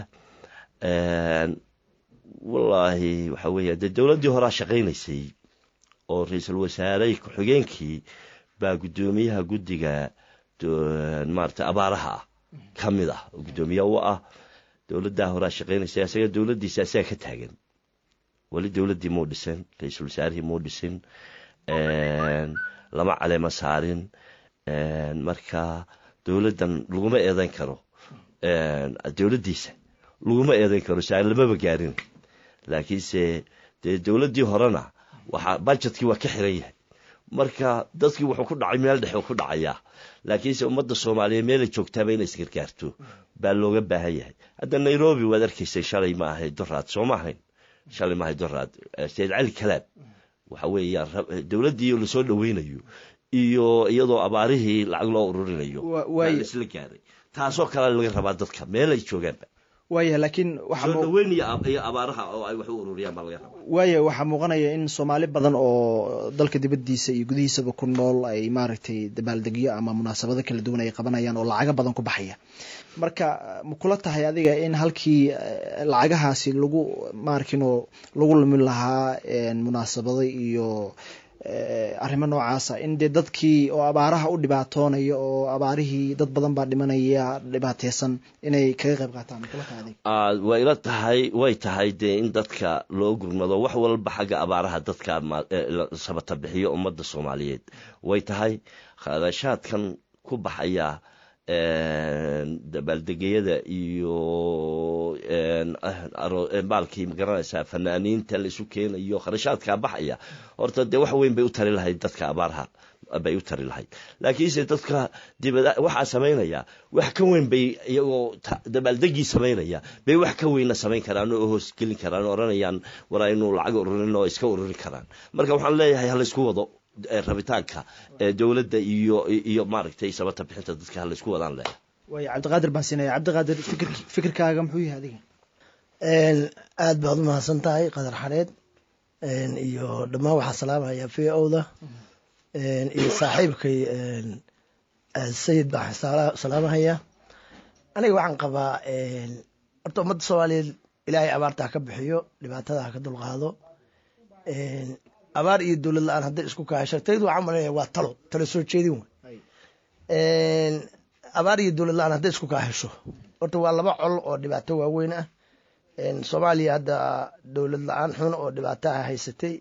wallaahi waxa weeya dee dowladdii horaa shaqaynaysay oo ra-iisul wasaare ku-xigeenkii baa guddoomiyaha guddiga maarata abaaraha ah ka mid ah oo guddoomiye u ah dowladdaa horaa shaqaynaysa isaga dowladdiisa isaga ka taagan weli dowladdii muu dhisin ra-iisul wasaarihii muu dhisin lama caleema saarin marka dowladdan laguma eedayn karo dowladdiisa laguma eedayn karo saa lamaba gaarin laakiinse dee dowladdii horena waxaa bajetkii waa ka xiran yahay marka dadkii wuxuu ku dhacay meel dhexe ku dhacayaa laakiinse ummadda soomaaliyeed meelay joogtaaba inay isgargaarto baa looga baahan yahay hadda nairobi waad arkaysay shalay ma ahayd doraad soo ma ahayn shalay mahay doraad sayid cali kalaab waxa weeyaan dowladdii lasoo dhoweynayo iyo iyadoo abaarihii lacag loo ururinayo isla gaaray taasoo kale laga rabaa dadka meel ay joogaanba waaya laakiin soo dhaweyn iyo abaaraha oo ay wax u ururiyaan baa laga rabaa waaya waxaa muuqanaya in soomaali badan oo dalka dibaddiisa iyo gudihiisaba ku nool ay maaragtay dabaaldegyo ama munaasabado kala duwan ay qabanayaan oo lacago badan ku baxaya marka ma kula tahay adiga in halkii lacagahaasi lagu maarkino lagu lumin lahaa munaasabado iyo arrimo noocaasa in dee dadkii oo abaaraha u dhibaatoonaya oo abaarihii dad badan baa dhimanaya dhibaateysan inay kaga qayb qaataan makula tahay adiga way ila tahay way tahay dee in dadka loo gurmado wax walba xagga abaaraha dadka sabata bixiyo ummadda soomaaliyeed way tahay kharashaadkan ku baxaya dabaaldegyada iyo baalkii magaranaysaa fanaaniinta laisu keenayo kharashaadkaa baxaya horta dee wax weyn bay u tari lahayd dadka abaaraha bay u tari lahayd laakiinse dadka dibada waxaa samaynaya wax ka weyn bay iyagoo dabaaldegii samaynaya bay wax ka weyna samayn karaan oo hoosgelin karaan oo odhanayaan war aynu lacag ururin oo iska ururin karaan marka waxaan leeyahay halaysku wado rabitaanka dowladda iyo iyo maaragtay sabata bixinta dadka halaysku wadaan leh waaya cabdiqaadir baan siinaya cabdiqaadir fikir fikirkaaga muxuu yahay adiga aad baad u mahadsan tahay qadar xareed iyo dhammaan waxaa salaamaya v o-da iyo saaxiibkay sayid baan salaamahaya aniga waxaan qabaa horta ummadda soomaaliyeed ilaahay abaarta ha ka bixiyo dhibaatada ha ka dulqaado abaar iyo dowlad la-aan hadday isku kaasha taydu waxaan malanaya waa talo talo soo jeedin wey abaar iyo dowlad la-aan hadday isku kaahesho horta waa laba col oo dhibaato waaweyn ah soomaaliya hadda dowlad la-aan xun oo dhibaataha haysatay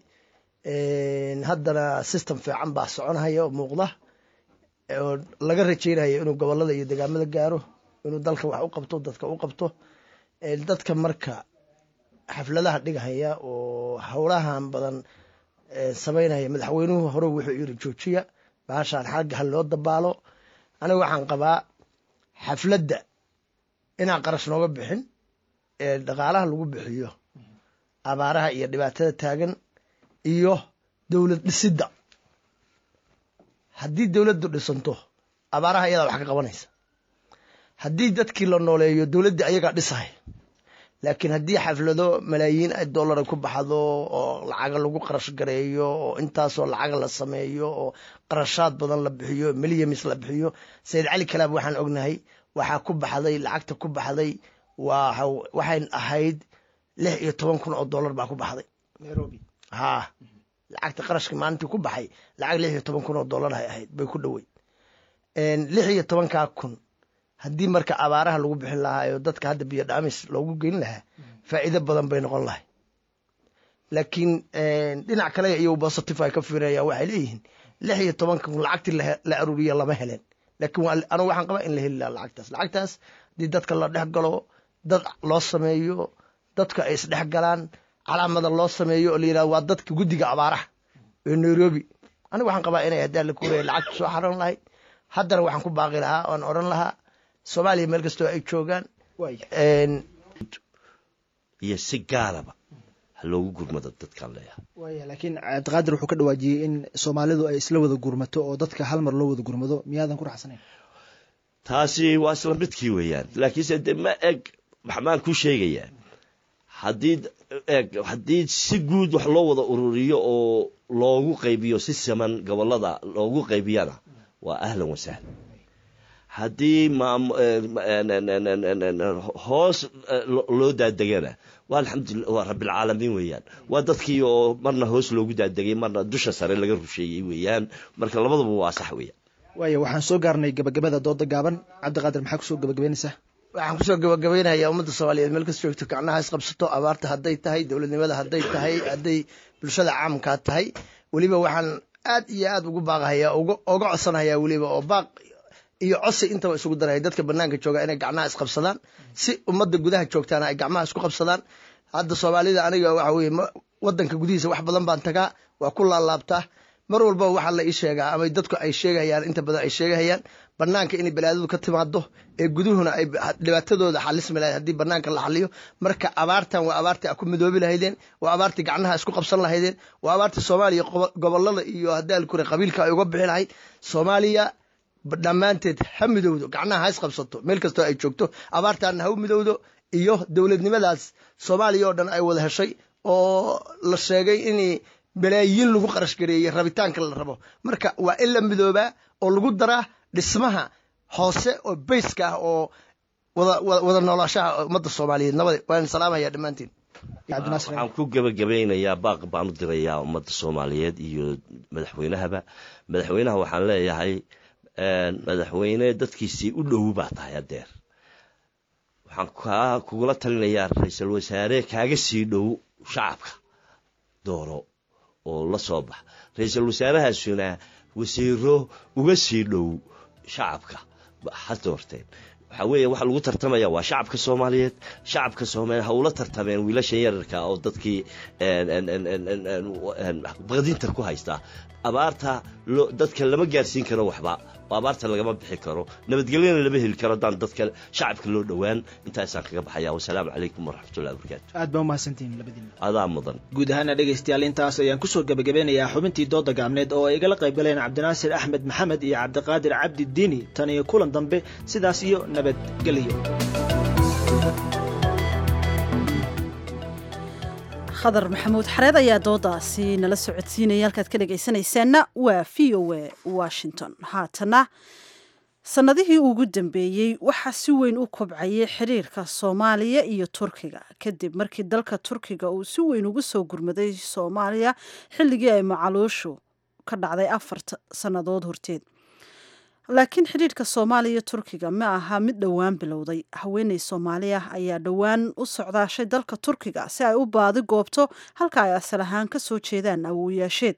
haddana system fiican baa soconhaya oo muuqda oo laga rajeynayo inuu gobolada iyo degaamada gaaro inuu dalka wax u qabto dadka u qabto dadka marka xafladaha dhigahaya oo howlahan badan samaynaya madaxweynuhu hore wuxuu yiri joojiya baashaan xagga ha loo dabaalo aniga waxaan qabaa xafladda inaan qarash nooga bixin ee dhaqaalaha lagu bixiyo abaaraha iyo dhibaatada taagan iyo dowlad dhisidda haddii dowladdu dhisanto abaaraha iyadaa wax ka qabanaysa haddii dadkii la nooleeyo dowladdii ayagaa dhisahay laakiin haddii xaflado malaayiin dollara ku baxdo oo lacaga lagu qarash gareeyo oo intaasoo lacaga la sameeyo oo qarashaad badan la bixiyo milyamis la bixiyo sayid cali kalaab waxaan ognahay waxaa ku baxday lacagta ku baxday waxay ahayd lix iyo toban kun oo dollar baa ku baxday nairobi ha lacagta qarashka maalintii ku baxay lacag lix iyo toban kun oo dollar hay ahayd bay ku dhowey lix iyo tobankaa kun haddii marka abaaraha lagu bixin lahaa oo dadka hadda biyo dhaamis loogu geyn lahaa faa'iido badan bay noqon lahay laakiin dhinac kale iyo positive ay ka fiirayaan waxay leeyihiin lix iyo tobanka kun lacagtii la aruuriya lama helen laakiin anigu waxaan qabaa in la heli lahaa lacagtaas lacagtaas haddii dadka la dhex galo dad loo sameeyo dadka ay isdhex galaan calaamada loo sameeyo oo la yidhahdo waa dadka guddiga abaaraha ee nairobi anigu waxaan qabaa inay hadaa la kuuraya lacagta soo xaran lahayd haddana waxaan ku baaqi lahaa oan odhan lahaa soomaaliya meel kastoo ay joogaan iyo si gaaraba ha loogu gurmado dadkaan leeyahay waaya laakiin cabdiqaadir wuxuu ka dhawaajiyey in soomaalidu ay isla wada gurmato oo dadka hal mar loo wada gurmado miyaadan ku raxsanayn taasi waa isla midkii weeyaan laakiinse de ma eg maxmaan ku sheegayaa haddii eg haddii si guud wax loo wada ururiyo oo loogu qaybiyo si siman gobolada loogu qaybiyana waa ahlan wasahlan haddii hoos loo daadegana waa alxamdulillah waa rabbilcaalamiin weeyaan waa dadkii oo marna hoos loogu daadegay marna dusha sare laga rusheeyey weeyaan marka labadaba waa sax weeyaan waaya waxaan soo gaarnay gabagabada dooda gaaban cabdiqaadir maxaa kusoo gabagabaynaysaa waxaan kusoo gabagabaynayaa ummadda soomaaliyeed meel kasta joogto gacnaha isqabsato abaarta hadday tahay dowladnimada hadday tahay hadday bulshada caamkaa tahay weliba waxaan aad iyo aad ugu baaqahayaa oga codsanahayaa weliba oo baaq iyo cosi intaba isugu daraya dadka banaanka jooga inay gacmaha isqabsadaan si ummadda gudaha joogtaana ay gacmaha isku qabsadaan hadda soomaalida aniga waxa weye wadanka gudihiisa wax badan baan tagaa waa ku laalaabtaa mar walba waxaa la ii sheegaa ama dadku ay sheegahayaan inta badan ay sheegahayaan banaanka inay balaadadu ka timaado ee guduhuna ay dhibaatadooda xalismi lahayd haddii banaanka la xaliyo marka abaartan waa abaartii a ku midoobi lahaydeen waa abaartii gacnaha isku qabsan lahaydeen waa abaartii soomaaliya gobolada iyo haddii alkure qabiilka ay uga bixi lahayd soomaaliya dhammaanteed ha midowdo gacnaha ha isqabsato meel kastoo ay joogto abaartaana ha u midowdo iyo dowladnimadaas soomaaliya oo dhan ay wada heshay oo la sheegay in balaayiin lagu qarash gareeyey rabitaanka la rabo marka waa in la midoobaa oo lagu daraa dhismaha hoose oo bayska ah oo wada noolaashaha ummadda soomaaliyeed nabade waan salaamaya dhammaantiin waxaan ku gebagabeynayaa baaq baan u dirayaa ummadda soomaaliyeed iyo madaxweynahaba madaxweynaha waxaan leeyahay madaxweyne dadkiisii u dhow baa tahay adeer waxaan kaa kugula talinayaa ra-iisul wasaare kaaga sii dhow shacabka dooro oo la soo bax ra-iisul wasaarahaasuna wasiiro uga sii dhow shacabka ha doorteen waxaa weeye waxa lagu tartamaya waa shacabka soomaaliyeed shacabka soomaaliyeed ha ula tartameen wiilashan yararka oo dadkii baqdinta ku haysta abaarta dadka lama gaarsiin karo waxba oo abaarta lagama bixi karo nabadgelyana lama heli karo haddaan dadka shacabka loo dhowaan intaasaan kaga baxaya wasalaamu calaykum waraxmatullahi wabarakaatu aad baa umahadsantihiin labadiina adaa mudan guud ahaana dhegaystayaal intaas ayaan kusoo gebagabeynayaa xubintii dooda gaabneed oo ay igala qayb galeen cabdinaasir axmed maxamed iyo cabdiqaadir cabdi diini tan iyo kulan dambe sidaas iyo nabadgelyo khadar maxamuud xareed ayaa doodaasi nala socodsiinaya halkaad ka dhegaysanaysaanna waa v o a washington haatana sannadihii ugu dambeeyey waxaa si weyn u kobcayay xiriirka soomaaliya iyo turkiga kadib markii dalka turkiga uu si weyn ugu soo gurmaday soomaaliya xilligii ay macaluushu ka dhacday afar sannadood horteed laakiin xidhiirhka soomaaliya iyo turkiga ma aha mid dhowaan bilowday haweeney soomaali ah ayaa dhowaan u socdaashay dalka turkiga si ay u baadi goobto halka ay asal ahaan ka soo jeedaan awooyaasheed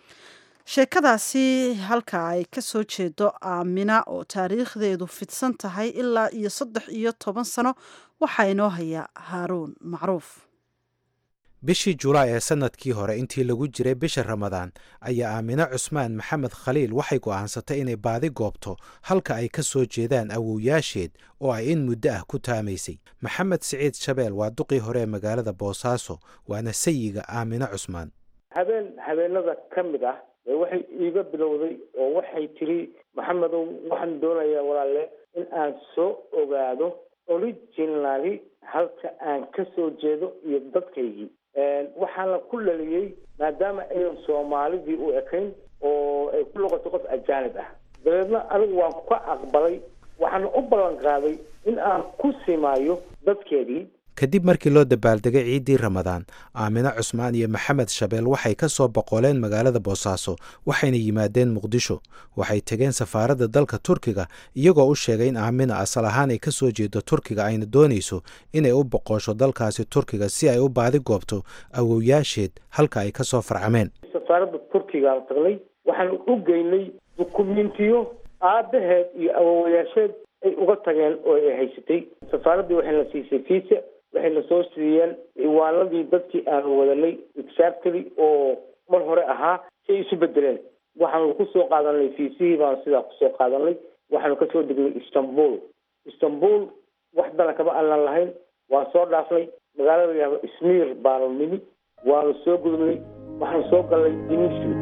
sheekadaasi halka ay ka soo jeedo aamina oo taariikhdeedu fidsan tahay ilaa iyo saddex iyo toban sano waxaa inoo hayaa haaruun macruuf bishii julaay ee sannadkii hore intii lagu jiray bisha ramadaan ayaa aamine cusmaan maxamed khaliil waxay go'aansatay inay baadi goobto halka ay ka soo jeedaan awowyaasheed oo ay in muddo ah ku taamaysay maxamed siciid shabeel waa duqii hore ee magaalada boosaaso waana sayiga aamine cusmaan habeen habeenada ka mid ah ee waxay iiga bilowday oo waxay tiri maxamedow waxaan doonayaa walaalle in aan soo ogaado originally halka aan ka soo jeedo iyo dadkaygii waxaana ku dhaliyey maadaama ayan soomaalidii u ekayn oo ay ku noqotay qof ajaanib ah dabeedna anigu waan ka aqbalay waxaana u ballan qaaday in aan ku simaayo dadkeedii kadib markii loo dabaaldegay ciiddii ramadaan aamine cusmaan iyo maxamed shabeel waxay ka soo boqoleen magaalada boosaaso waxayna yimaadeen muqdisho waxay tegeen safaaradda dalka turkiga iyagoo u sheegay in aamina asal ahaan ay ka soo jeedo turkiga ayna doonayso inay u boqosho dalkaasi turkiga si ay u baadi goobto awowyaasheed halka ay ka soo farcameen safaaradda turkigaan tagnay waxaan u geynay dukumentiyo aabaheed iyo awowayaasheed ay uga tageen oo ay haysatay safaaraddii waxayna siisay fiisa waxayna soo siiyeen ciwaanadii dadkii aanu wadanay exactly oo mar hore ahaa si ay isu bedeleen waxaanu ku soo qaadanay fiisihii baanu sidaa kusoo qaadanay waxaanu kasoo degnay istanbul istanbul wax dana kama aanan lahayn waan soo dhaafnay magaalada la yihahdo ismiir baanu nimi waanu soo gudubnay waxaanu soo galnay dinisli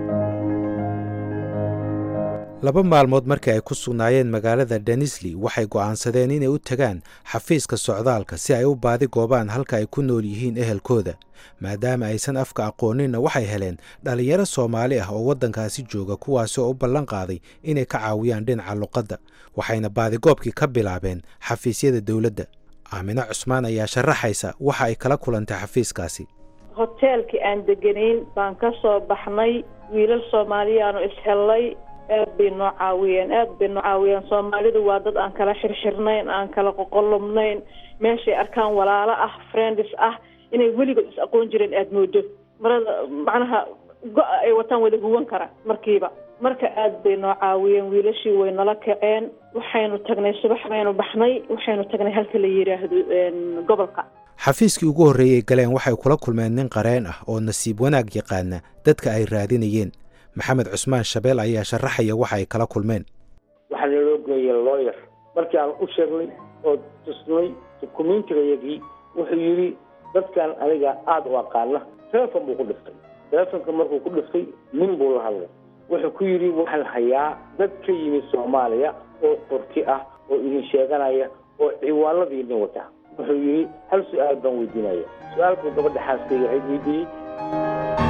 laba maalmood markii ay ku sugnaayeen magaalada denisli waxay go'aansadeen inay u tagaan xafiiska socdaalka si ay u baadi goobaan halka ay ku nool yihiin ehelkooda maadaama aysan afka aqooninna waxay heleen dhallinyaro soomaali ah oo waddankaasi jooga kuwaasi oo u ballan qaaday inay ka caawiyaan dhinaca luqadda waxayna baadigoobkii ka bilaabeen xafiisyada dowladda aamine cusmaan ayaa sharaxaysa waxa ay kala kulantay xafiiskaasi hoteelkii aan deganayn baan ka soo baxnay wiilal soomaaliyaanu ishellay aad bay noo caawiyeen aad bay noo caawiyeen soomaalidu waa dad aan kala xirxirnayn aan kala qoqolubnayn meeshay arkaan walaalo ah friends ah inay weligood is aqoon jireen aada moodo marada macnaha go-a ay wataan wada huwan kara markiiba marka aad bay noo caawiyeen wiilashii way nala kaceen waxaynu tagnay subax baynu baxnay waxaynu tagnay halka la yidhaahdo gobolka xafiiskii ugu horreeyey galeen waxay kula kulmeen nin qareen ah oo nasiib wanaag yaqaana dadka ay raadinayeen maxamed cusmaan shabeel ayaa sharaxaya waxa ay kala kulmeen waxaa naloo geeyay lawyer markii aan u sheegnay oo tusnay dukumentigayagii wuxuu yidhi dadkan aniga aada u aqaana telefon buu ku dhiftay telefonka markuu ku dhiftay nin buu la hadlay wuxuu ku yidhi waxaan hayaa dad ka yimid soomaaliya oo turki ah oo idin sheeganaya oo ciwaanadii idin wata wuxuu yidhi hal su-aal baan weydiinaya su-aalkuu gabadha xaaskayga ahayd weydiiyey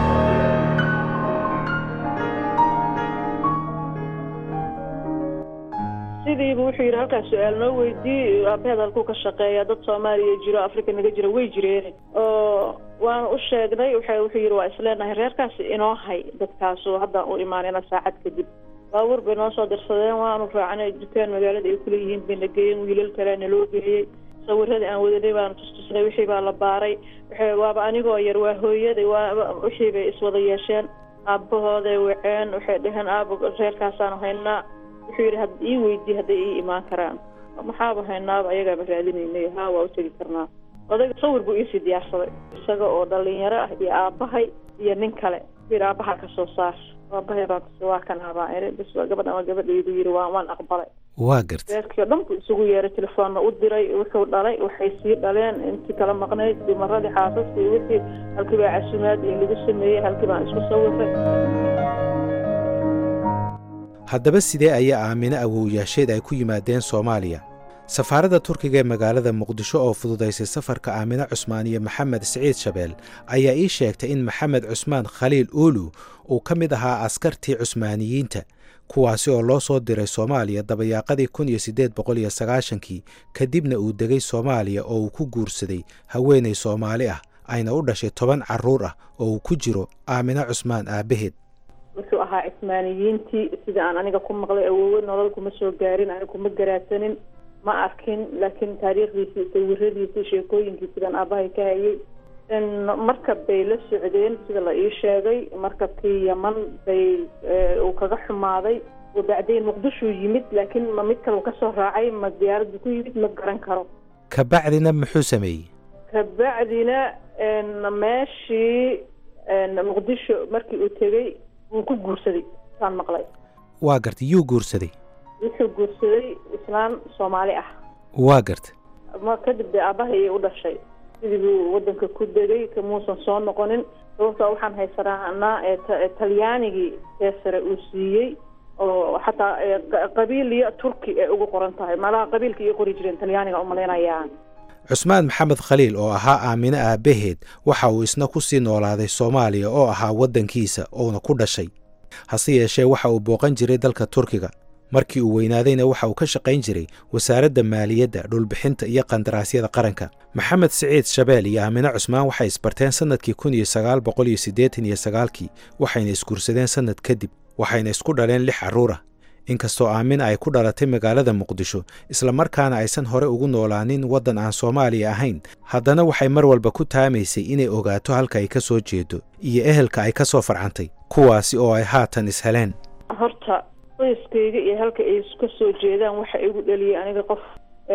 sidiibu wuxuu yidhi halkaas su-aal noo weydii aabaheed halkuu ka shaqeeya dad soomaaliya jiro africa naga jira way jireen oo waana u sheegnay waxa wuxuu yidhi waa isleenahay reerkaasi inoo hay dadkaasu haddaan u imaanayna saacad kadib baabuur bay noo soo dirsadeen waanu raacnay dukaan magaalada ay kuleeyihiin bayna geeyeen wiilal kalea naloo geeyey sawiradii aan wadanay baanu tustusnay wixii baa la baaray w waaba anigoo yar waa hooyaday waa wixii bay iswada yeesheen aabahooday waceen waxay dhaheen aaba reerkaasaanu haynaa wuxuu yidhi had ii weydii hadday ii imaan karaan maxaaba haynaaba ayagaaba raadinaynay haa waa u tegi karnaa odayga sawir buu iisii diyaarsaday isaga oo dhalinyaro ah iyo aabahay iyo nin kale yidhi aabaha ka soo saar aabahay baan kasi waa kan abaan iri bis gabadhan waa gabadhaydu yidhi waa waan aqbalay waa garta reerkii o dhan buu isugu yeeray telefoonna u diray wuxuu dhalay waxay sii dhaleen intii kala maqnayd dumaradii xaasaska iyo wixii halkii baa casumaad iyo lagu sameeyey halkii baan isku sawiray haddaba sidee ayaa aamine awowyaasheed ay ku yimaadeen soomaaliya safaaradda turkiga ee magaalada muqdisho oo fududaysay safarka aamine cusmaan iyo maxamed siciid shabeel ayaa ii sheegtay in maxamed cusmaan khaliil uulu uu ka mid ahaa askartii cusmaaniyiinta kuwaasi oo loo soo diray soomaaliya dabayaaqadii kun iyo siddeed boqol iyo sagaashankii kadibna uu degay soomaaliya oo uu ku guursaday haweenay soomaali ah ayna u dhashay toban carruur ah oo uu ku jiro aamine cusmaan aabbaheed wuxuu ahaa cismaaniyiintii sida aan aniga ku maqlay awoowe nolol kuma soo gaarin aniga kuma garaadsanin ma arkin laakiin taariikhdiisii sawiradiisii sheekooyinkii sidaan aabahay ka hayay markab bay la socdeen sida la ii sheegay markabkii yaman bay uu kaga xumaaday oo bacdayn muqdishuu yimid laakiin ma mid kale uu kasoo raacay ma diyaaraddu ku yimid ma garan karo kabacdina muxuu sameeyey kabacdina meeshii muqdisho markii uu tegey wuu ku guursaday saan maqlay waa garta yuu guursaday wuxuu guursaday islaan soomaali ah waa garta ma kadib dee aabahay ayay u dhashay sidii buu waddanka ku degay kamuusan soo noqonin sababtoo waxaan haysanaa ee talyaanigii ee sare uu siiyey oo xataa qabiil iyo turki ay ugu qoran tahay malaha qabiilka iyo qori jireen talyaaniga umalaynayaan cusmaan maxamed khaliil oo ahaa aamine aabbaheed waxa uu isna ku sii noolaaday soomaaliya oo ahaa waddankiisa oona ku dhashay hase yeeshee waxa uu booqan jiray dalka turkiga markii uu weynaadayna waxa uu ka shaqayn jiray wasaaradda maaliyadda dhulbixinta iyo qandaraasyada qaranka maxamed siciid shabeel iyo aamine cusmaan waxay isbarteen sannadkii kun iyo sagaal boqol iyo siddeetan iyo sagaalkii waxayna isguursadeen sannad kadib waxayna isku dhaleen lix carruur ah inkastoo aamina ay ku dhalatay magaalada muqdisho islamarkaana aysan hore ugu noolaanin waddan aan soomaaliya ahayn haddana waxay mar walba ku taamaysay inay ogaato halka ay ka soo jeedo iyo ehelka ay ka soo farcantay kuwaasi oo ay haatan isheleen horta qoyskayga iyo halka ay ka soo jeedaan waxa igu dhaliyay aniga qof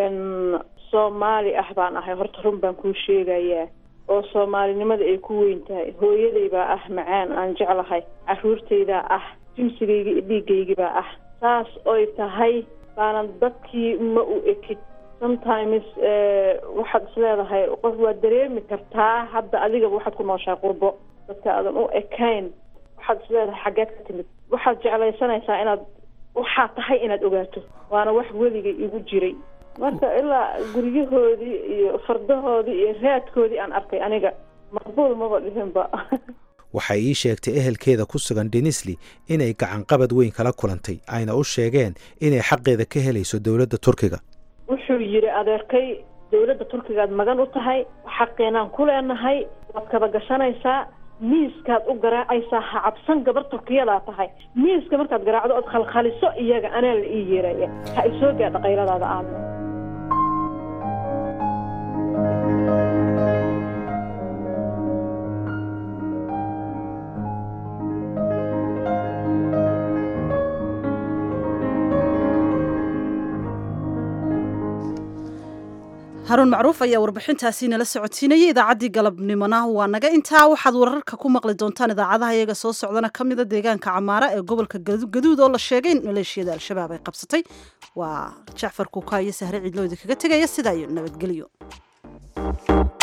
soomaali ah baan ahay horta run baan kuu sheegayaa oo soomaalinimada ay ku weyn tahay hooyaday baa ah macaan aan jeclahay carruurtaydaa ah jimsigayga iyo dhiigaygibaa ah saas oy tahay baanan dadkii ma u ekid sometimes waxaad isleedahay qof waad dareemi kartaa hadda adigaba waxaad ku nooshahay qurbo dadka aadan u ekayn waxaad isleedahay xaggeed ka timid waxaad jeclaysanaysaa inaad waxaa tahay inaad ogaato waana wax weligay igu jiray marka ilaa guryahoodii iyo fardahoodii iyo raadkoodii aan arkay aniga maqbuul maba dhihinba waxay ii sheegtay ehelkeeda ku sugan denisli inay gacanqabad weyn kala kulantay ayna u sheegeen inay xaqeeda ka helayso dowladda turkiga wuxuu yidhi adeerkay dowladda turkigaad magan u tahay xaqeenaan ku leenahay waad kaba gashanaysaa miiskaad u garaacaysaa ha cabsan gabar turkiyadaa tahay miiska markaad garaacdo ood khalkhaliso iyaga anaa la ii yeeraya ha isoo gaadha qayladaada aadna haruun macruuf ayaa warbixintaasi nala socodsiinayay idaacaddii galabnimona waa naga intaa waxaad wararka ku maqli doontaan idaacadaha iyaga soo socdana ka mida deegaanka camaara ee gobolka gaduud oo la sheegay in maleeshiyada al-shabaab ay qabsatay waa jacfar kuuka iyo sahre ciidlooda kaga tegaya sidaa iyo nabadgelyo